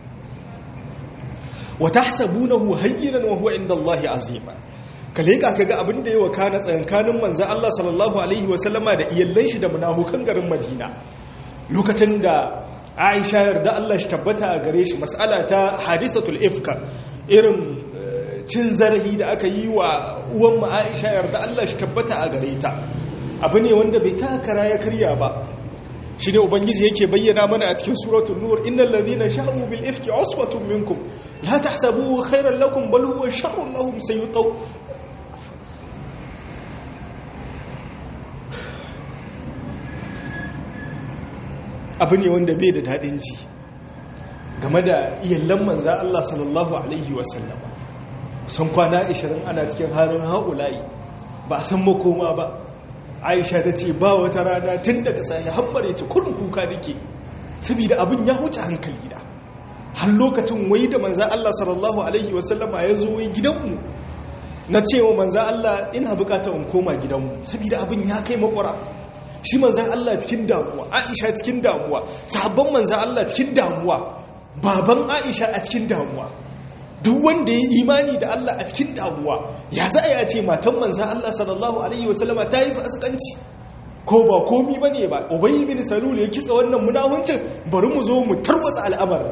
wa tahsabunahu hayyinan wa huwa indallahi azima kale ka kaga abin da yawa kana tsakankanin manzo Allah sallallahu alaihi wa sallama da iyallan shi da munafukan garin Madina lokacin da aisha yarda Allah shi tabbata a gare shi mas'ala ta hadisatul ifka irin cin zarafi da aka yi wa uwan mu aisha yarda Allah shi tabbata a gare ta abu ne wanda bai takara ya karya ba shi ne ubangiji yake bayyana mana a cikin suratul nur innal ladhina sha'u bil ifki usbatun minkum la tahsabuhu khairan lakum bal huwa sharrun lahum sayutaw abu ne wanda bai da daɗin ji game da iyallan manza Allah sallallahu Alaihi wasallam kusan kwana 20 ana cikin harin haƙulayi ba a san makoma ba aisha ta ce ba wata rana tun daga sahi hambare ce kurin kuka nake saboda abin ya huce hankali da har lokacin wai da manza Allah sallallahu Alaihi wasallama ya zo wai gidanmu na cewa manza Allah ina bukata in koma gidanmu saboda abin ya kai makwara shi manzan Allah cikin damuwa Aisha cikin damuwa sahabban manzan Allah cikin damuwa baban Aisha a cikin damuwa duk wanda ya imani da Allah a cikin damuwa ya za a yi a ce matan manzan Allah sallallahu alaihi wasallama ta yi fasikanci ko ba komi ba ne ba ubayi bin salul ya kitsa wannan munahuncin bari mu zo mu tarwatsa al'amarin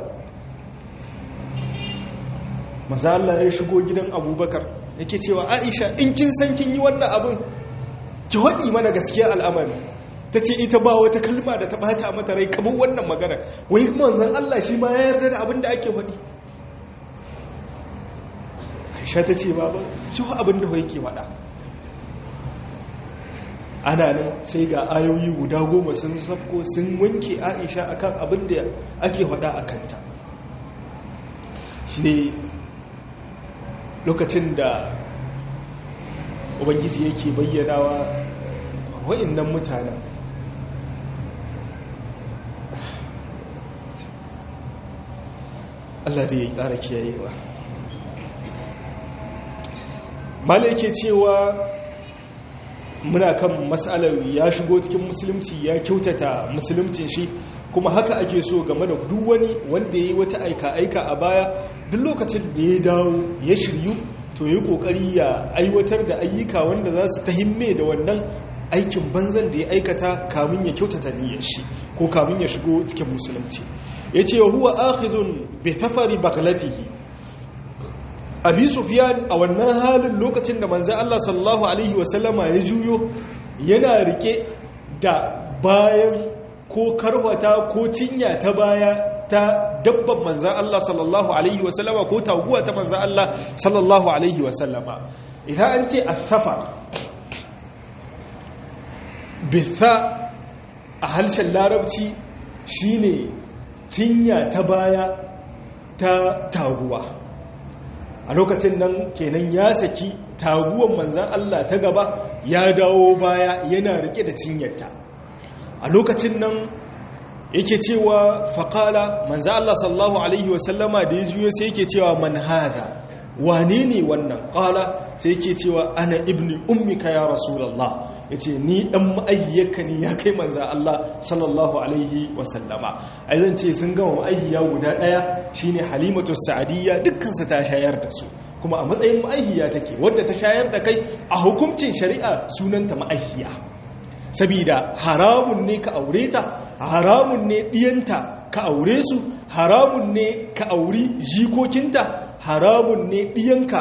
maza Allah ya shigo gidan abubakar yake cewa aisha in kin san kin yi wannan abin ki waɗi mana gaskiya al'amari ta ce ita ba wata kalma da ta bata mata rai kamar wannan magana wai manzan Allah shi ma ya yarda da abin da ake faɗi aisha ta ce ba ba shi wa abin da yake faɗa ana nan sai ga ayoyi guda goma sun safko sun wanke aisha akan abin da ake faɗa a kanta shi ne lokacin da ubangiji yake bayyanawa wa'innan mutanen Allah da ya ƙara kiyayewa mala yake cewa muna kan matsalar ya shigo cikin musulunci ya kyautata musuluncin shi kuma haka ake so game da duk wani wanda ya yi wata aika-aika a baya duk lokacin da ya dawo ya shiryu to yi kokari ya aiwatar da ayyuka wanda za su ta himme da wannan aikin banzan da ya aikata kamun ya kyautata niyyar shi ko kamun ya shigo cikin musulunci ya ce wa huwa akhizun bi thafari baglatihi abi sufyan a wannan halin lokacin da manzo Allah sallallahu alaihi wasallama ya juyo yana rike da bayan ko karwata ko cinya ta baya ta dabban manzan Allah sallallahu Alaihi wasallama ko taguwa ta manzan Allah sallallahu Alaihi wasallama idan an ce asafa bitha a harshen larabci shine cinya ta baya ta taguwa a lokacin nan kenan ya saki taguwan manzan Allah ta gaba ya dawo baya yana rike da cinyarta a lokacin nan yake cewa faƙala manzo Allah sallallahu alaihi wasallama da ya juyo sai yake cewa man hada wane ne wannan ƙala sai yake cewa ana ibni ummika ya rasulullah yace ni dan ma'ayyaka ne ya kai manza Allah sallallahu alaihi wasallama ai zan ce sun gama ma'ayyiya guda daya shine halimatu sa'adiyya dukkan su ta shayar da su kuma a matsayin ma'ayyiya take wadda ta shayar da kai a hukuncin shari'a sunanta ma'ayyiya sabida haramun ne ka aure ta haramun ne diyanta ka aure su haramun ne ka auri jikokinta haramun ne diyanka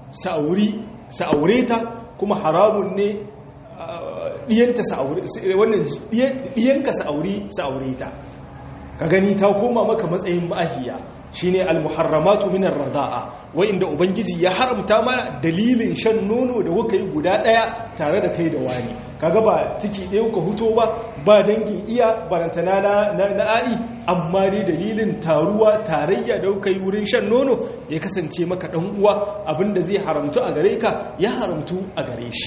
sa'aure ta kuma haramun ne diyanta wannan diyanka sa'aure ta ka gani ta koma maka matsayin ma'ahiya shine al-muharramatu min ar-rida'a inda ubangiji ya haramta mana dalilin shan nono da kuka yi guda daya tare da kai da wani kaga ba ciki ɗaya ka huto ba ba dangin iya barantana na na'i amma dai dalilin taruwa tarayya da kuka yi wurin shan nono ya kasance maka dan uwa abinda zai haramtu a gare ka ya haramtu a gare shi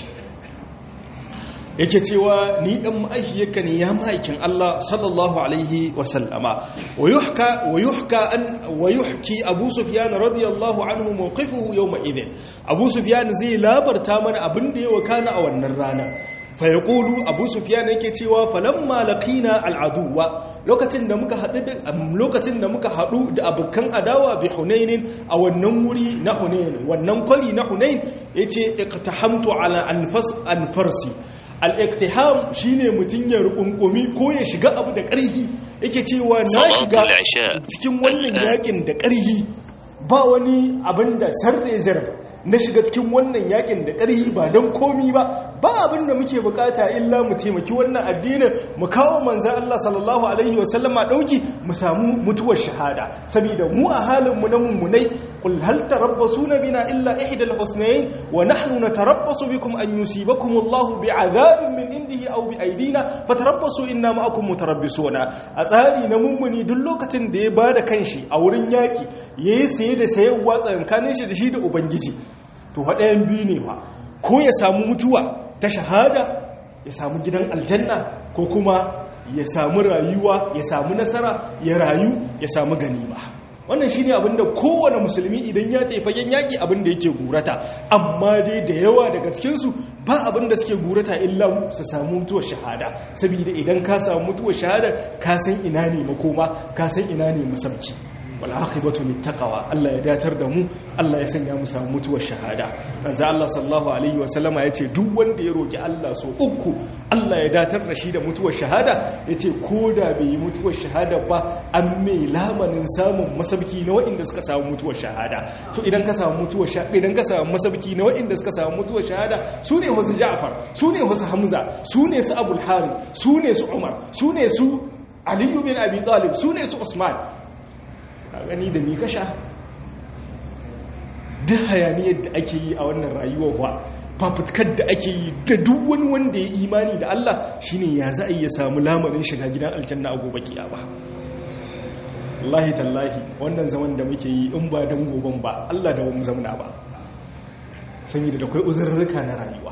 yake cewa ni dan ma'aikiyarka ne ya ma'aikin Allah sallallahu alaihi wa sallama wa yuhka wa yuhka an wa yuhki Abu Sufyan radiyallahu anhu mawqifuhu yawma idhin Abu Sufyan zai labarta mana abin da ya wakana a wannan rana fa yaqulu Abu Sufyan yake cewa falamma laqina al'aduwa lokacin da muka hadu lokacin da muka hadu da abukan adawa bi Hunain a wannan wuri na Hunain wannan kwali na Hunain yace iqtahamtu ala anfas anfarsi al'iktiham shi ne mutum ya rukunkumi ko ya shiga abu da ƙarhi yake cewa na shiga cikin wannan yakin da ƙarhi ba wani abin da sarrezar na shiga cikin wannan yakin da ƙarhi ba don komi ba ba abin da muke bukata illa mu taimaki wannan addinin mu kawo manzan Allah sallallahu alaihi wasallama ɗauki mu samu mutuwar shahada saboda mu a halin mu na mummunai qul hal tarabbasuna bina illa ihdal husnayn wa nahnu natarabbasu bikum an yusibakum Allahu bi'adabin min indihi aw bi aydina fatarabbasu inna ma'akum mutarabbisuna a tsari na mummuni duk lokacin da ya bada kanshi a wurin yaki yayi saye da sayarwa tsakankanin shi da shi da ubangiji to ɗayan biyu ne fa ko ya samu mutuwa ta shahada ya samu gidan aljanna ko kuma ya samu rayuwa ya samu nasara ya rayu ya samu ganima wannan shine abinda kowane musulmi idan ya tafi fagen yaki abinda yake gurata amma dai da yawa daga cikinsu ba abinda suke gurata illa su samu mutuwar shahada saboda idan ka samu mutuwar shahada ka san ina ne makoma ka san ina ne masauki wal aqibatu littaqwa Allah ya datar da mu Allah ya sanya mu samu mutuwar shahada manzo Allah sallallahu alaihi wasallama yace duk wanda ya roki Allah so uku Allah ya datar da shi da mutuwar shahada yace koda bai yi mutuwar shahada ba an mai lamanin samun masabki na waɗanda suka samu mutuwar shahada to idan ka samu mutuwar shahada idan ka samu masabki na waɗanda suka samu mutuwar shahada su ne wasu Ja'far su ne wasu Hamza su ne su Abul Harith su ne su Umar su ne su Ali bin Abi Talib su ne su Usman a gani da mi kasha duk hayaniyar da ake yi a wannan rayuwar wa fafutkar da ake yi da duk wani wanda ya imani da Allah shine ya za a iya samu lamarin shiga gidan aljanna a gobe kiyama Allahi tallahi wannan zaman da muke yi in ba dan goben ba Allah da wani zamana ba saboda da kai uzurruka na rayuwa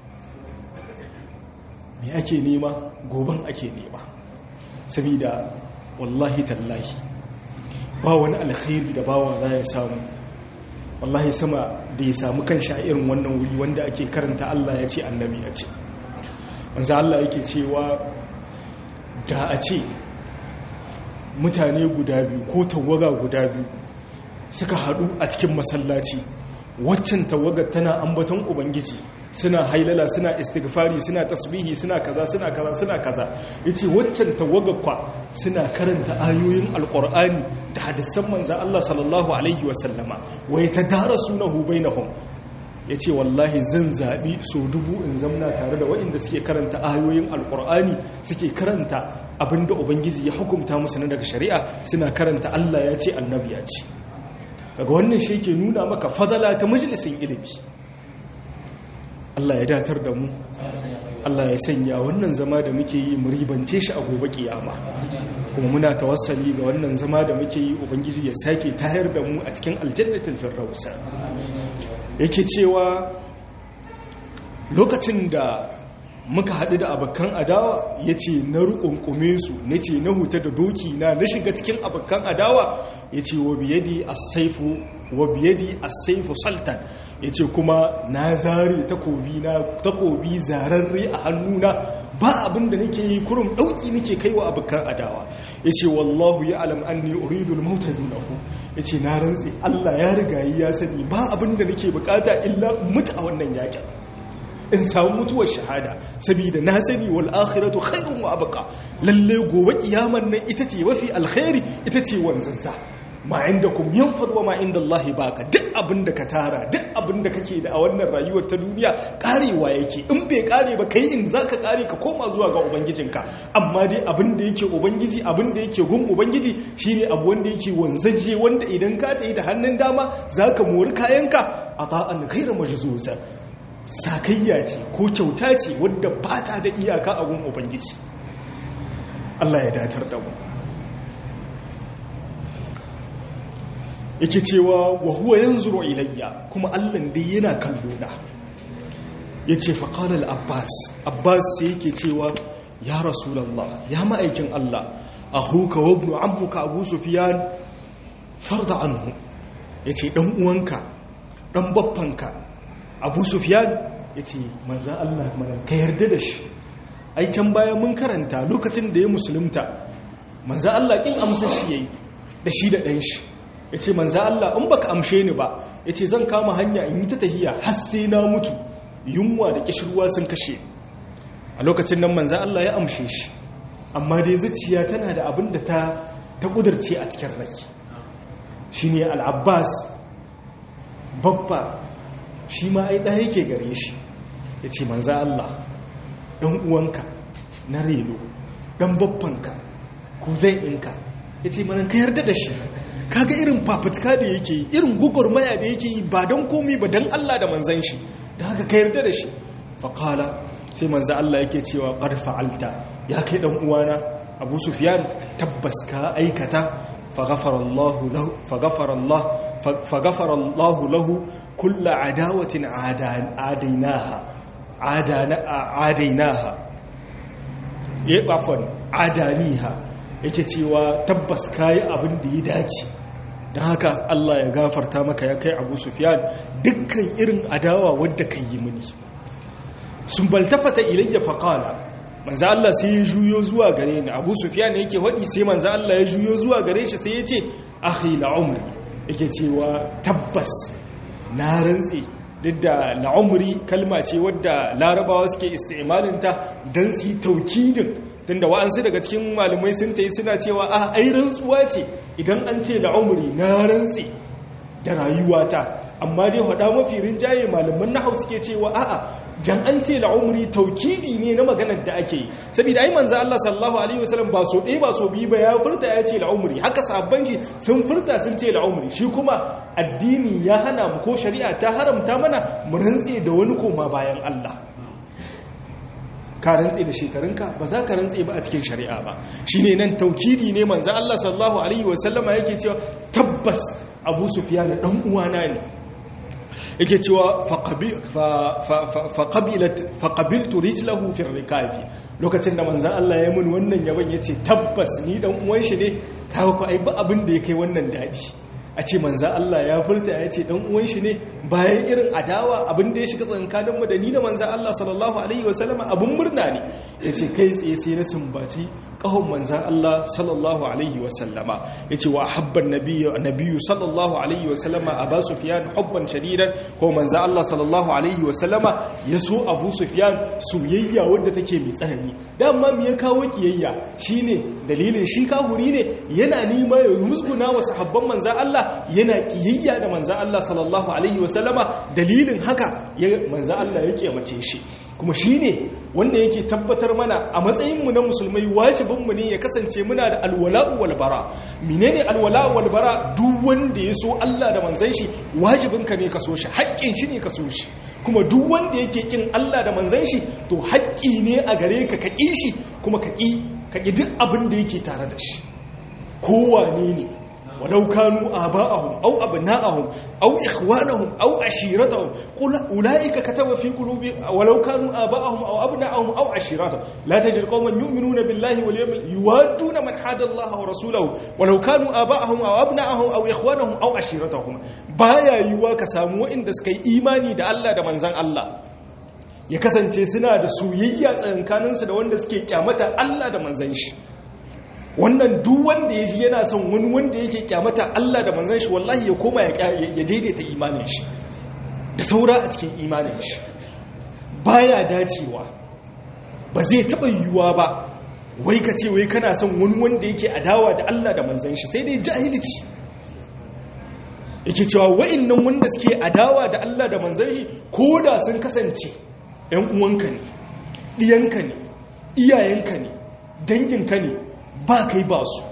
me ake nema goben ake nema saboda wallahi tallahi ba wani alkhairi da bawa za ya samu wallahi sama da ya samu kan irin wannan wuri wanda ake karanta Allah ya ce annabi ya ce wanzu Allah yake cewa da a ce mutane guda biyu ko tawaga guda biyu suka haɗu a cikin masallaci waccan tawagar tana ambaton ubangiji suna hailala suna istighfari suna tasbihi suna kaza suna kaza suna kaza yace waccan tawagar kwa suna karanta ayoyin alqur'ani da hadisan manzon Allah sallallahu alaihi wasallama wa yatadarasunahu bainahum yace wallahi zan zabi so dubu in zamna tare da waɗanda suke karanta ayoyin alqur'ani suke karanta abinda ubangiji ya hukunta musu na daga shari'a suna karanta Allah ya ce annabi ya ce daga wannan shi ke nuna maka fadala ta majalisin ilimi Allah ya datar da mu Allah ya sanya wannan zama da muke yi mu ribance shi a gobe kiyama kuma muna tawassali ga wannan zama da muke yi ubangiji ya sake tayar da mu a cikin aljannatul firdaus yake cewa lokacin da muka haɗu da abokan adawa ya ce na rukunkume su na ce na huta da doki na na shiga cikin abokan adawa ya ce wa biyadi a saifu wa biyadi a saifu sultan ya ce kuma na zare takobi na takobi zararre a hannuna ba abin da nake yi kurum ɗauki nake kai wa abokan adawa ya ce wallahu ya alam an ne uridul mauta dunahu ya ce na rantse allah ya riga ya sani ba abin da nake bukata illa mutu a wannan yakin in samu mutuwar shahada saboda na sani wal akhiratu khairun wa abqa lalle gobe kiyamar nan ita ce mafi alkhairi ita ce wanzanza ma indakum yanfad wa ma indallahi baka duk abin da ka tara duk abin da kake da a wannan rayuwar ta duniya karewa yake in bai kare ba kai in zaka kare ka koma zuwa ga ubangijinka amma dai abin da yake ubangiji abin da yake gun ubangiji shine abu wanda yake wanzaje wanda idan ka tayi da hannun dama zaka mori kayanka ata'an ghayra majzuza sakayya ce ko kyauta ce wadda ba ta da iyaka a gun ubangiji Allah ya datar da mu yake cewa wa huwa yanzuru ilayya kuma Allah dai yana kallo na yace fa qala al abbas abbas sai yake cewa ya rasulullah ya ma'aikin Allah ahuka wa ibn ammuka abu sufyan farda anhu yace dan uwanka dan baffanka abu sufyan ya ce manzan allah mana ka yarda da shi ai can baya mun karanta lokacin da ya musulunta manzan allah kin amsa shi yayi da shi da ɗan shi ya ce manzan allah in baka amshe ni ba ya ce zan kama hanya in yi ta tahiya har sai na mutu yunwa da kishirwa sun kashe a lokacin nan manzan allah ya amshe shi amma dai zuciya tana da abin da ta ta kudurce a cikin rai shine al-abbas babba shi ma ai ɗaya yake gare shi ya ce manza Allah ɗan uwanka na relo ɗan babbanka ko zai inka ya ce manan ka yarda da shi kaga irin fafutuka da yake yi irin gugurmaya da yake yi ba don komi ba don Allah da manzan shi da haka ka yarda da shi faƙala sai manza Allah yake cewa ƙarfa'alta ya kai ɗan uwana abu sufiyan tabbas ka aikata فغفر الله له كل عداوة عاديناها عاديناها عفوا عادانيها yake cewa tabbas kayi abin da ya dace don haka Allah ya gafarta maka ya kai Abu Sufyan dukkan irin adawa wadda ka yi mini sun baltafata ilayya faqala manzo Allah sai ya juyo zuwa gare ni Abu Sufyan yake wadi sai manzo Allah ya juyo zuwa gare shi sai ya ce akhi la umri yake cewa tabbas na rantsi duk da la umri kalma ce wadda larabawa suke isti'malin ta dan su yi taukidin tunda wa'ansu daga cikin malamai sun tayi suna cewa a ai rantsuwa ce idan an ce la umri na rantsi da rayuwata amma dai hada mafi rinjaye malaman nahau suke cewa a'a dan an ce la'umri taukidi ne na maganar da ake yi saboda ai manzo Allah sallallahu alaihi wasallam ba so ɗaya ba so biyu ba ya furta ya ce la'umri haka sahabban shi sun furta sun ce la'umri shi kuma addini ya hana mu ko shari'a ta haramta mana mu rantse da wani koma bayan Allah ka rantse da shekarunka ba za ka rantse ba a cikin shari'a ba shine nan taukidi ne manzo Allah sallallahu alaihi wasallama yake cewa tabbas Abu Sufyan dan uwana ne yake cewa faƙabiltu rijlahu fi rikabi lokacin da manzan Allah ya mun wannan yaban ya ce tabbas ni dan uwan shi ne kawo ku ai ba abin da ya kai wannan daɗi a ce manzan Allah ya furta ya ce dan uwan shi ne bayan irin adawa abin da ya shiga tsakanin mu da ni da manzan Allah sallallahu alaihi wa sallama abin murna ne ya ce kai tsaye sai na sumbaci kahon manzan Allah sallallahu alaihi wa sallama ya ce wa habban nabiyu sallallahu alaihi wa sallama a ba sufiyan hubban shadidan ko manzan Allah sallallahu alaihi wa sallama ya so abu sufiyan soyayya wadda take mai tsanani dama me ya kawo kiyayya shine dalilin shi kahuri ne yana nima ya musguna wa sahabban manzan Allah yana kiyayya da manzan Allah sallallahu alaihi wa sallama dalilin haka manzan Allah ya kiyamace shi kuma shine wanda yake tabbatar mana a matsayinmu na musulmai wajibinmu ne ya kasance muna da alwala'u wal bara menene alwala'u wal bara duk wanda ya so Allah da manzon shi wajibinka ne ka so shi haƙƙin shi ne ka so shi kuma duk wanda yake kin Allah da manzon shi to haƙƙi ne a gare ka ka ƙi shi kuma ka ƙi ka ƙi duk abin da yake tare da shi kowane ne walau kanu aba'ahum aw abna'ahum aw ikhwanahum aw ashiratahum qul ulaika kataba fi qulubi walau kanu aba'ahum aw abna'ahum aw ashiratahum la tajid qauman yu'minuna billahi wal yawmil yuwadduna man hada Allah wa rasulahu walau kanu aba'ahum aw abna'ahum aw ikhwanahum aw ashiratahum baya yiwa ka samu wa'inda suka yi imani da Allah da manzon Allah ya kasance suna da soyayya tsakankaninsu da wanda suke kyamata Allah da manzon shi wannan duk wanda ya ji yana son wani wanda yake kyamata Allah da manzan shi wallahi ya koma ya daidaita imanin shi da saura a cikin imanin shi baya dacewa ba zai taɓa yiwuwa ba wai ka ce wai kana son wani wanda yake adawa da Allah da manzan shi sai dai jahilci yake cewa wa'annan wanda suke adawa da Allah da manzan shi ko da sun kasance ‘yan uwanka ne ɗiyanka ne iyayenka ne danginka ne ba kai ba su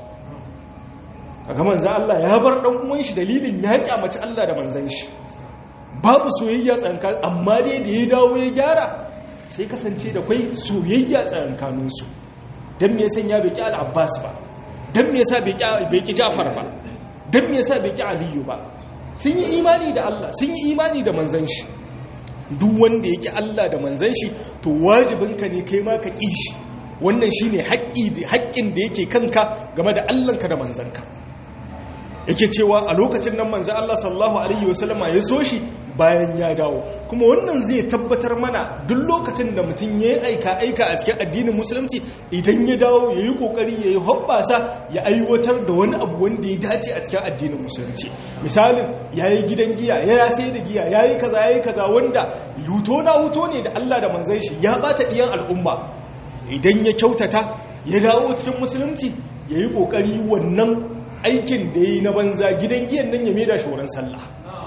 kaga manzan Allah ya bar dan uwan shi dalilin ya kyamaci Allah da manzan shi babu soyayya tsankan amma dai da ya dawo ya gyara sai kasance da kai soyayya tsankanin su dan me yasa ya biki al-Abbas ba dan me yasa bai ki Ja'far ba dan me yasa bai ki Aliyu ba sun yi imani da Allah sun yi imani da manzan shi duk wanda yake Allah da manzan shi to wajibinka ne kai ma ka ƙi shi wannan shi ne haƙƙin da yake kanka game da allanka da manzanka yake cewa a lokacin nan manzan Allah sallallahu Alaihi wasallama ya so shi bayan ya dawo kuma wannan zai tabbatar mana duk lokacin da mutum ya yi aika-aika a cikin addinin musulunci idan ya dawo ya yi ƙoƙari ya yi hoɓɓasa ya aiwatar da wani abu wanda ya dace a cikin addinin musulunci misalin ya yi gidan giya ya sai da giya ya yi kaza ya yi kaza wanda huto na huto ne da Allah da manzan shi ya ɓata ɗiyan al'umma idan ya kyautata ya dawo cikin musulunci ya yi ƙoƙari wannan aikin da ya yi na banza gidan giyan nan ya maida shi wurin sallah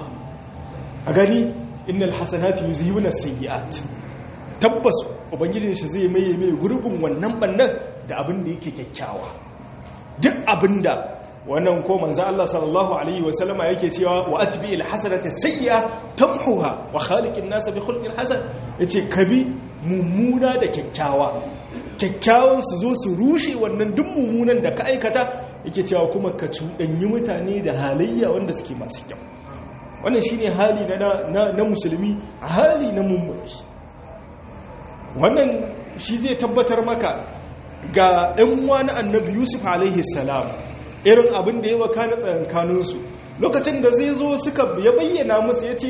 a gani innal hasanati yuzhibuna sayyi'at tabbas ubangijin shi zai maye mai gurbin wannan bannan da abin da yake kyakkyawa duk abinda wannan ko manzo Allah sallallahu alaihi wasallama yake cewa wa atbi al hasanata sayyi'a tamhuha wa khaliqin nas bi khulqin hasan yace kabi mummuna da kyakkyawa kyakkyawan su zo su rushe wannan duk mummunan da ka aikata yake cewa kuma ka cuɗanyi mutane da halayya wanda suke masu kyau wannan shine hali na na musulmi hali na mummuni wannan shi zai tabbatar maka ga ɗan wani annabi yusuf alaihi salam irin abin da ya waka na tsakankaninsu lokacin da zai zo suka ya bayyana musu ya ce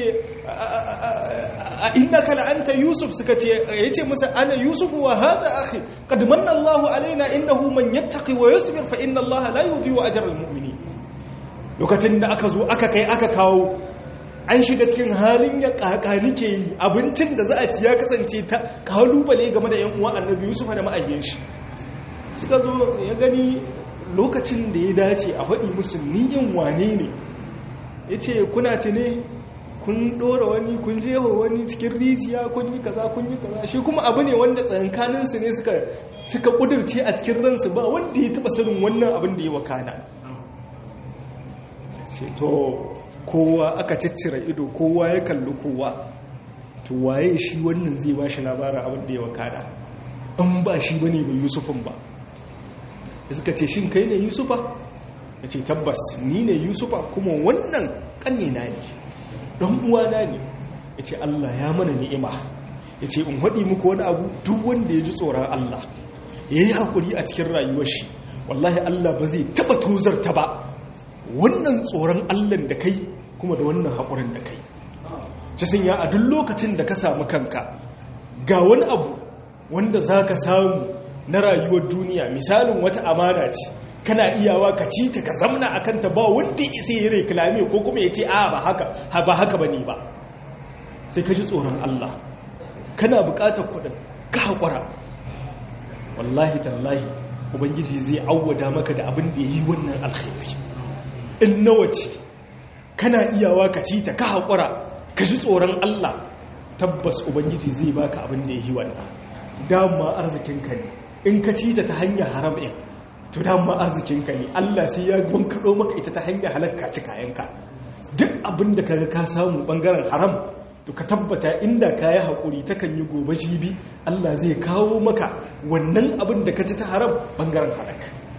a inna kala anta yusuf suka ce ya ce musu ana yusuf wa hada akhi qad manna Allahu alaina innahu man yattaqi wa yusbir fa inna Allaha la yudhi'u ajra al-mu'minin lokacin da aka zo aka kai aka kawo an shiga cikin halin ya kakani ke yi abincin da za a ci ya kasance ta kalubale game da yan uwa annabi yusuf da ma'ayyan shi suka zo ya gani lokacin da ya dace a faɗi musu niyin wane ne ya ce kuna tune kun ɗora wani kun jewa wani cikin rijiya kun yi kaza kun yi kaza shi kuma abu ne wanda tsankaninsu ne suka ƙudurce a cikin ransu ba wanda ya taɓa sanin wannan abin da ya wakana to kowa aka ciccira ido kowa ya kalli kowa to waye shi wannan zai ba shi labarin abin da ya wakana an ba shi bane ba yusufin ba da suka ce shin kai ne yusufa ya ce tabbas ni ne yusufa kuma wannan ƙanina ne don uwana ne ya ce allah ya mana ni'ima ya ce in haɗi muku wani abu duk wanda ya ji tsoron allah ya yi haƙuri a cikin rayuwar shi wallahi allah ba zai taɓa tozarta ba wannan tsoron allan da kai kuma da wannan haƙurin da kai shi sun ya a duk lokacin da ka samu kanka ga wani abu wanda za ka samu na rayuwar duniya misalin wata amana ce kana iyawa ka ci ta ka zamna a kanta ba wanda isa ya reklame ko kuma ya ce a ba haka ba haka ba ne ba sai ka ji tsoron Allah kana bukatar kudin ka haƙura wallahi tallahi ubangiji zai awwada maka da abin da ya yi wannan alkhairi in nawa ce kana iyawa ka ci ta ka haƙura ka ji tsoron Allah tabbas ubangiji zai baka abin da ya yi wannan dama arzikinka ne in ka ci ta ta hanyar haram ɗin to dama arzikinka ne Allah sai ya gwankaɗo maka ita ta hanyar halakka ci kayanka duk abin da ka ka samu ɓangaren haram to ka tabbata inda ka yi haƙuri ta kan yi gobe jibi Allah zai kawo maka wannan abin da ka ci ta haram ɓangaren halak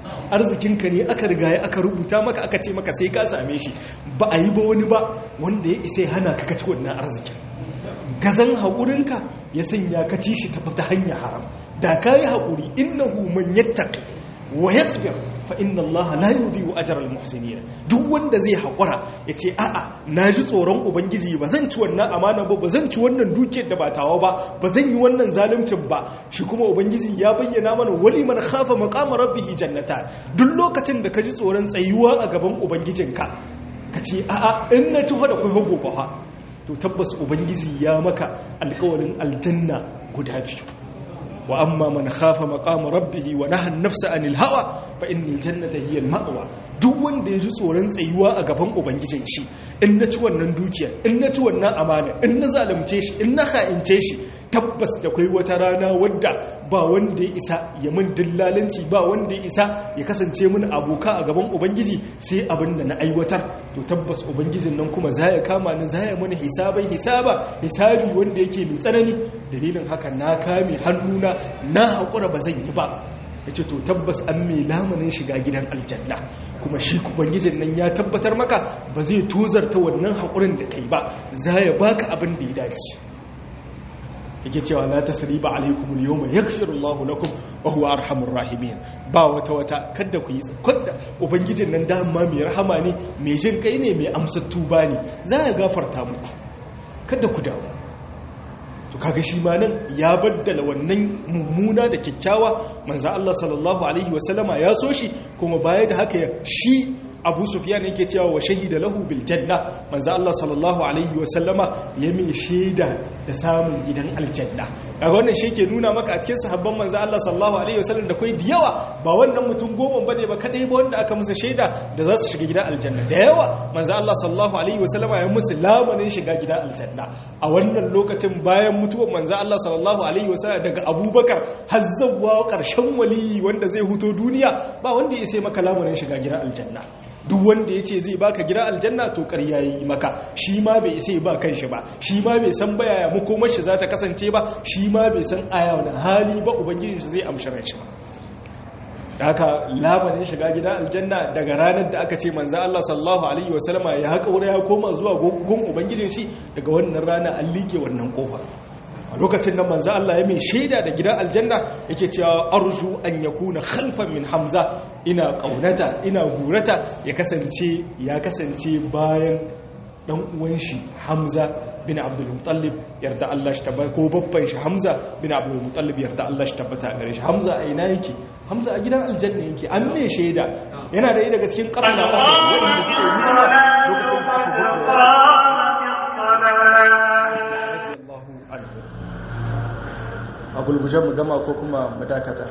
arzikinka ne aka riga aka rubuta maka aka ce maka sai ka same shi ba a yi ba wani ba wanda ya isa hana ka kaci wannan arzikin gazan haƙurinka ya sanya ka ci shi ta hanyar haram da ka yi haƙuri innahu man yattaqi wa yasbir fa inna Allah la yudhi'u ajra al-muhsinin duk wanda zai hakura yace a'a naji tsoron ubangiji ba zan ci wannan amana ba ba zan ci wannan dukiyar da ba tawa ba ba zan yi wannan zaluncin ba shi kuma ubangiji ya bayyana mana wali man khafa maqama rabbih jannata duk lokacin da ka ji tsoron tsayuwa a gaban ubangijinka kace a'a in na ci da kai hago ba to tabbas ubangiji ya maka alƙawarin aljanna guda biyu wa amma man khafa maqama rabbih wa naha an-nafsa 'anil hawa fa innal jannata hiya al-ma'wa duk wanda ya ji tsoron tsayuwa a gaban ubangijin shi in na ci wannan dukiya in na ci wannan amana in na zalunce shi in na ha'ince shi tabbas da kai wata rana wadda ba wanda ya isa ya min dillalanci ba wanda ya isa ya kasance min aboka a gaban ubangiji sai abin da na aiwatar to tabbas ubangijin nan kuma za ya kama ni za ya mana hisabai hisaba hisabi wanda yake mai tsanani dalilin haka na kame hannuna na haƙura ba zan yi ba ya ce to tabbas an mai lamanin shiga gidan aljanna kuma shi ubangijin nan ya tabbatar maka ba zai tozarta wannan haƙurin da kai ba za ya baka abin da ya dace yake cewa la tasriba alaikum al-yawma yaghfiru Allahu lakum wa huwa arhamur rahimin ba wata wata kada ku yi kada ubangijin nan da amma mai rahama ne mai jin kai ne mai amsa tuba ne za ya gafarta muku kada ku dawo to kaga shi ma nan ya baddala wannan mummuna da kyakkyawa manzo Allah sallallahu alaihi wasallama ya so shi kuma baya da haka shi abu sufyan yake cewa wa shahida lahu bil janna manzo Allah sallallahu alaihi wa sallama ya mai shaida da samun gidan aljanna kaga wannan shi ke nuna maka a cikin sahabban manzo Allah sallallahu alaihi wa sallam da kai da yawa ba wannan mutum goma bane ba kadai ba wanda aka musu shaida da za su shiga gidan aljanna da yawa manzo Allah sallallahu alaihi wa sallama ya musu lamarin shiga gidan aljanna a wannan lokacin bayan mutuwar manzo Allah sallallahu alaihi wa sallam daga Abubakar har zawwa karshen waliyi wanda zai huto duniya ba wanda ya sai maka lamarin shiga gidan aljanna duk wanda ya ce zai baka gida aljanna to ƙarya yi maka shi ma bai sai ba kanshi ba shi ma bai san baya ya makomar shi za ta kasance ba shi ma bai san aya wani hali ba ubangijin shi zai amshara shi ba da haka labarin shiga gida aljanna daga ranar da aka ce manzo Allah sallallahu alaihi wasallama ya haka wuri ya koma zuwa gun ubangijin shi daga wannan rana an liƙe wannan kofa a lokacin nan manzo Allah ya mai shaida da gidan aljanna yake cewa arju an yakuna khalfan min hamza ina kaunata ina gurata ya kasance ya kasance bayan dan uwan shi hamza bin abdul muttalib yarda Allah shi tabbata ko babban shi hamza bin abdul muttalib yarda Allah shi tabbata a gare shi hamza a ina yake hamza a gidan aljanna yake an mai shaida yana da daga cikin karna wanda suke yi lokacin da aka a gulguje mu gama ko kuma mu dakata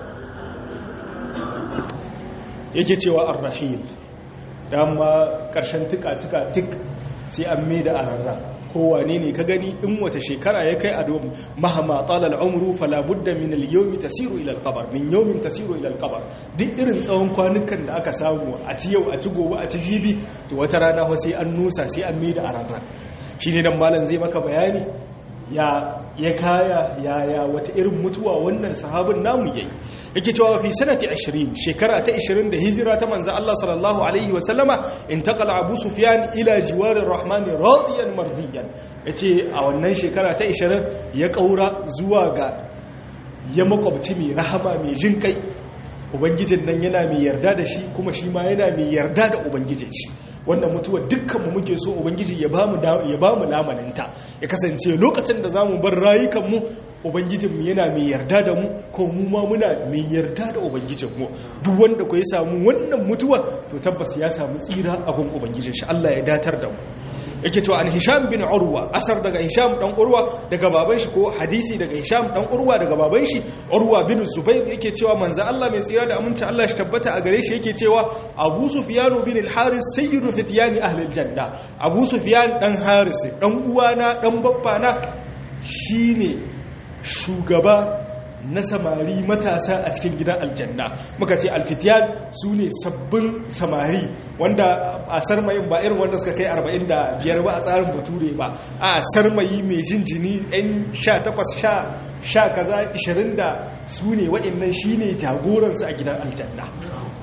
yake cewa arrahil dama karshen tuka-tuka tik sai an mai da ararra kowane ne ka gani in wata shekara ya kai a domin mahama talal umru fala budda min al-yawmi tasiru ila al-qabr min yawmin tasiru ila al-qabr duk irin tsawon kwanukan da aka samu a ci yau a ci gobe a ci jibi to wata rana fa sai an nusa sai an mai da ararra shine dan malam zai maka bayani ya ya kaya yaya wata irin mutuwa wannan sahabin namu yayi yake cewa fi sanati 20 shekara ta 20 da hijira ta manzo Allah sallallahu alaihi wa sallama intaqala Abu Sufyan ila jiwarir Rahman radiyan mardiyan yace a wannan shekara ta 20 ya kaura zuwa ga ya makwabci mai rahama mai jin kai ubangijin nan yana mai yarda da shi kuma shi ma yana mai yarda da ubangijin shi wannan mutuwa dukkanmu muke so ubangiji ya bamu ya bamu lamaninta ya kasance lokacin da zamu bar rayukanmu ubangijinmu yana mai yarda da mu ko mu ma muna mai yarda da ubangijinmu duk wanda ko ya samu wannan mutuwa to tabbas ya samu tsira a gun ubangijin shi Allah ya datar da mu yake cewa an hisham bin urwa asar daga hisham dan urwa daga baban shi ko hadisi daga hisham dan urwa daga baban shi urwa bin zubair yake cewa manzo Allah mai tsira da aminci Allah shi tabbata a gare shi yake cewa abu sufyan bin al-haris sayyidu fityani ahli al-janna abu sufyan dan haris dan uwana dan babbana shine shugaba na samari matasa a cikin gidan aljanna muka ce alfitiyan su ne sabbin samari wanda a sarmayin ba irin wanda suka kai 45 ba a tsarin bature ba a sarmayi mai jinjini 'yan 18 sha kaza 20 da su ne waɗannan shi ne jagoransu a gidan aljanna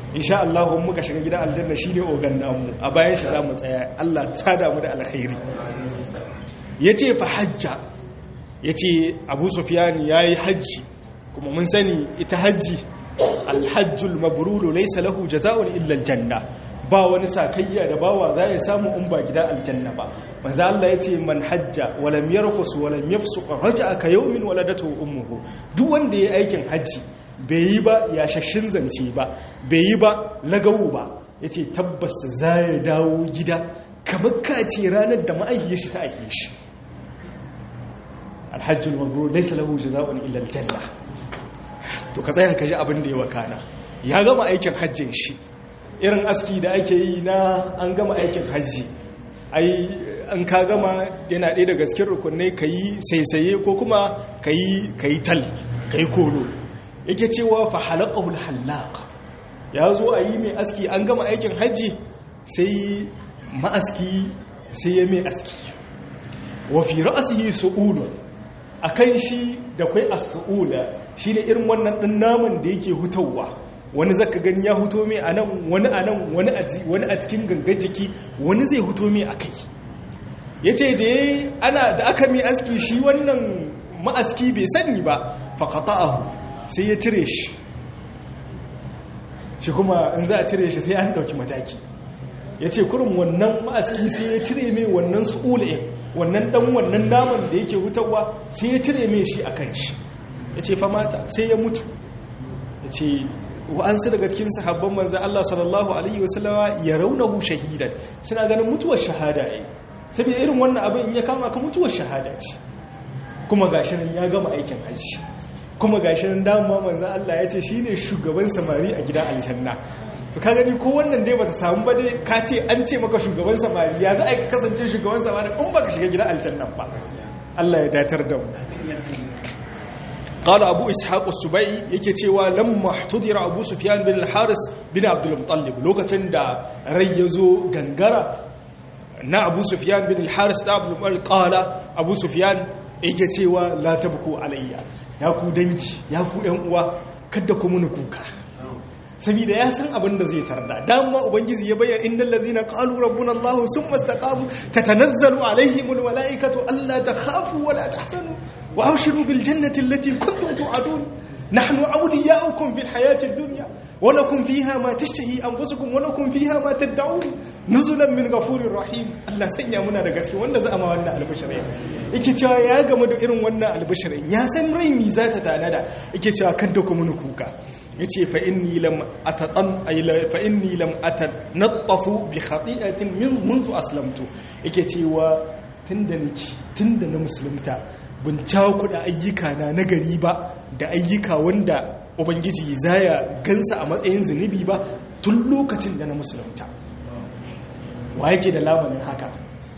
insha Allah in muka shiga gidan aljanna shine ogan namu a bayan shi za mu tsaya Allah ta damu da alkhairi yace fa hajja yace Abu Sufyan yayi hajji kuma mun sani ita hajji alhajjul mabrur laysa lahu jazaa'un illa aljanna ba wani sakayya da bawa za ya samu in ba gidan aljanna ba manzo Allah yace man hajja wa lam yarfus wa lam yafsuq raja'a ka yawmin waladatu ummuhu duk wanda yayi aikin hajji bai yi ba ya shashin zance ba bai yi ba lagawu ba yace tabbas za ya dawo gida kamar kace ranar da ma'aikiyar shi ta aike shi alhajjul mabrur laysa lahu jazaa'un illa aljanna to ka tsaya ka ji abin da ya wakana ya gama aikin hajjin shi irin aski da ake yi na an gama aikin hajji ai an ka gama yana ɗaya daga cikin rukunai ka yi saisaye ko kuma ka yi tal ka yi kolo yake cewa fa halaqahul halaq ya zo a yi mai aski an gama aikin hajji sai ma'aski sai ya mai aski wa fi ra'sihi su'ulu akan shi da kai as-su'ula shine irin wannan ɗin naman da yake hutawa wani zaka gani ya huto mai a nan wani a nan wani a cikin gangar jiki wani zai huto mai a kai ya ce da ana da aka mai aski shi wannan ma'aski bai sani ba faƙata ahu sai ya cire shi shi kuma in za a cire shi sai an ɗauki mataki ya ce kurin wannan ma'aski sai ya cire mai wannan su'ula'in wannan ɗan wannan naman da yake hutawa sai ya cire mai shi a kan shi ya ce famata sai ya mutu ya ce wa'ansu daga cikin sahabban manza Allah sallallahu Alaihi wasallama ya raunahu shahidan suna ganin mutuwar shahada ne saboda irin wannan abin in ya kama ka mutuwar shahada ce kuma gashirin ya gama aikin hajji kuma gashirin dama manza Allah ya ce shi ne shugaban samari a gidan aljanna to ka gani ko wannan dai bata samu ba dai ka ce an ce maka shugaban samari ya za a kasance shugaban samari in baka shiga gidan aljanna ba Allah ya datar da mu قال أبو إسحاق السبعي yake cewa lamma ihtudira Abu Sufyan bin al-Haris bin Abdul Muttalib lokacin da rai yazo gangara na Abu Sufyan bin al-Haris da Abdul Muttalib qala Abu Sufyan yake cewa la tabku alayya ya ku dangi ya ku ɗan uwa kada ku muni kuka saboda ya san abin da zai tarda dama ubangiji ya bayyana innal ladzina qalu rabbuna allah summa istaqamu tatanazzalu alaihimul malaikatu alla takhafu wa la tahzanu wa abshiru bil jannati allati kuntum tu'adun nahnu awliya'ukum fil hayati ad-dunya wa lakum fiha ma tashtahi anfusukum wa lakum fiha ma tad'un nuzulan min ghafurir rahim Allah sanya muna da gaske wanda za a ma wannan albishirin yake cewa ya gamu da irin wannan albishirin ya san rai mi za ta tanada yake cewa kada ku mun kuka yace fa inni lam atatan ay fa inni lam atanattafu bi khati'atin min منذ aslamtu yake cewa tunda niki tunda na musulunta bin cakuɗa ayyuka na nagari ba da ayyuka wanda ubangiji zaya gansa a matsayin zunubi ba tun lokacin da na musulunta wa yake da lamarin haka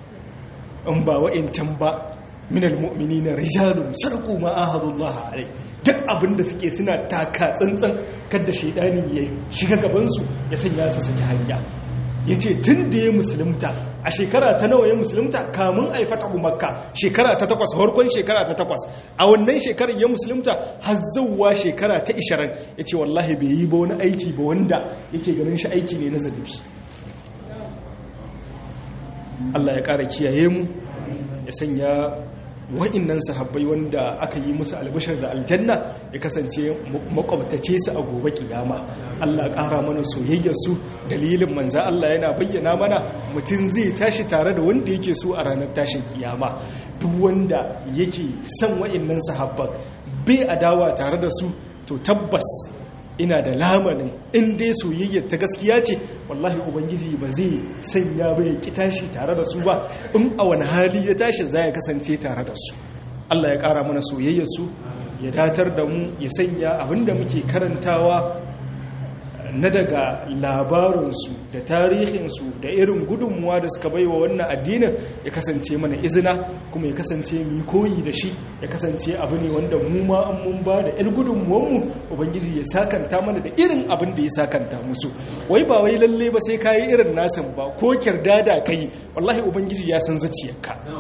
in ba wa'incan ba minal mu'mini na rijalun sarku ma'ahadullah alai duk abinda suke suna taka tsantsan kada shaidani ya shiga gabansu ya sanya su saki hanya ya ce tun da ya musulunta a shekara ta nawa ya musulunta kamun a yi fatahu makka shekara ta takwas harkon shekara ta takwas a wannan shekarar ya musulunta har zauwa shekara ta ishirin ya ce wallahi bai yi ba wani aiki ba wanda yake ganin shi aiki ne na zanubi Allah ya ƙara kiyaye mu ya sanya wa'innan sahabbai wanda aka yi musu albishar da aljanna ya kasance makwabtace su a gobe kiyama Allah ƙara mana soyayyarsu dalilin manza Allah yana bayyana mana mutum zai tashi tare da wanda yake so a ranar tashin kiyama duk wanda yake son wa'innan sahabban bai adawa tare da su to tabbas ina da lamarin in dai soyayyar ta gaskiya ce wallahi ubangiji ba zai sanya ba ya ki tashi tare da su ba in a wani hali ya tashi za ya kasance tare da su Allah ya kara mana soyayyar su ya datar da mu ya sanya abinda muke karantawa na daga labarinsu da tarihinsu da irin gudunmuwa da suka baiwa wannan addinin ya kasance mana izina kuma ya kasance mu koyi da shi ya kasance abu ne wanda mu ma an mun ba da 'yar gudunmuwanmu ubangiji ya sakanta mana da irin abin da ya sakanta musu wai ba wai lalle ba sai kayi irin nasin ba ko kirdada kai wallahi ubangiji ya san zuciyarka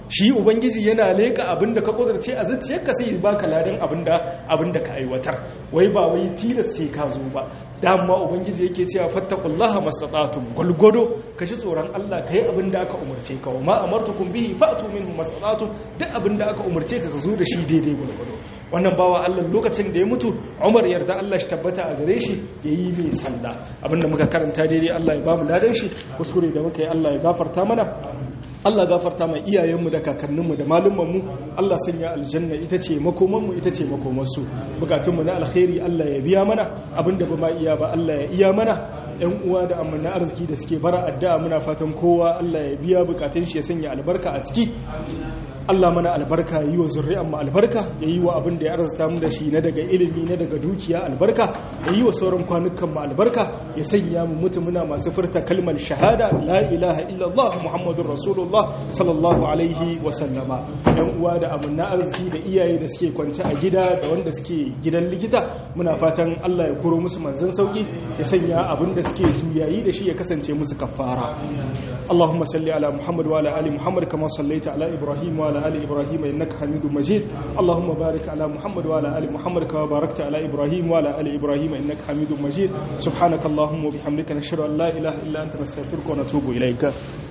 shi ubangiji yana leka abinda ka kudurce a zuciyarka sai ya baka ladan abinda abinda ka aiwatar wai ba wai tilas sai ka zo ba dama ubangiji yake cewa fattaqullaha mastata'tum gulgudo kashi tsoron Allah kai abinda aka umurce ka wa ma amartukum bihi fa'tu minhu mastata'tum duk abinda aka umurce ka ka zo da shi daidai gulgudo wannan bawa Allah lokacin da ya mutu Umar yarda Allah shi tabbata a gare shi yayi mai sallah abinda muka karanta daidai Allah ya bamu ladan shi kuskure da muka yi Allah ya gafarta mana Allah gafarta mai iyayenmu da kakanninmu da malumanmu Allah sanya aljanna ita ce makomanmu ita ce makomansu bukatunmu na alkhairi Allah ya biya mana abinda ba ma iya ba Allah ya iya mana yan uwa da amanna arziki da suke bara addu'a muna fatan kowa Allah ya biya bukatun shi ya sanya albarka a ciki Allah mana albarka yi wa zurri'an mu albarka ya yi wa abin da ya arzuta mu da shi na daga ilimi na daga dukiya albarka ya yi wa sauran kwanukan mu albarka ya sanya mu mutu muna masu furta kalmar shahada la ilaha illallah muhammadur rasulullah sallallahu alaihi wa sallama yan uwa da amanna arziki da iyaye da suke kwance a gida da wanda suke gidan likita muna fatan Allah ya koro musu manzon sauki ya sanya abin da suke juyayi da shi ya kasance musu kafara اللهم صل على محمد وعلى ال محمد كما صليت على ابراهيم وعلى ال ابراهيم انك حميد مجيد اللهم بارك على محمد وعلى ال محمد كما باركت على ابراهيم وعلى ال ابراهيم انك حميد مجيد سبحانك اللهم وبحمدك نشهد ان لا اله الا انت نستغفرك ونتوب اليك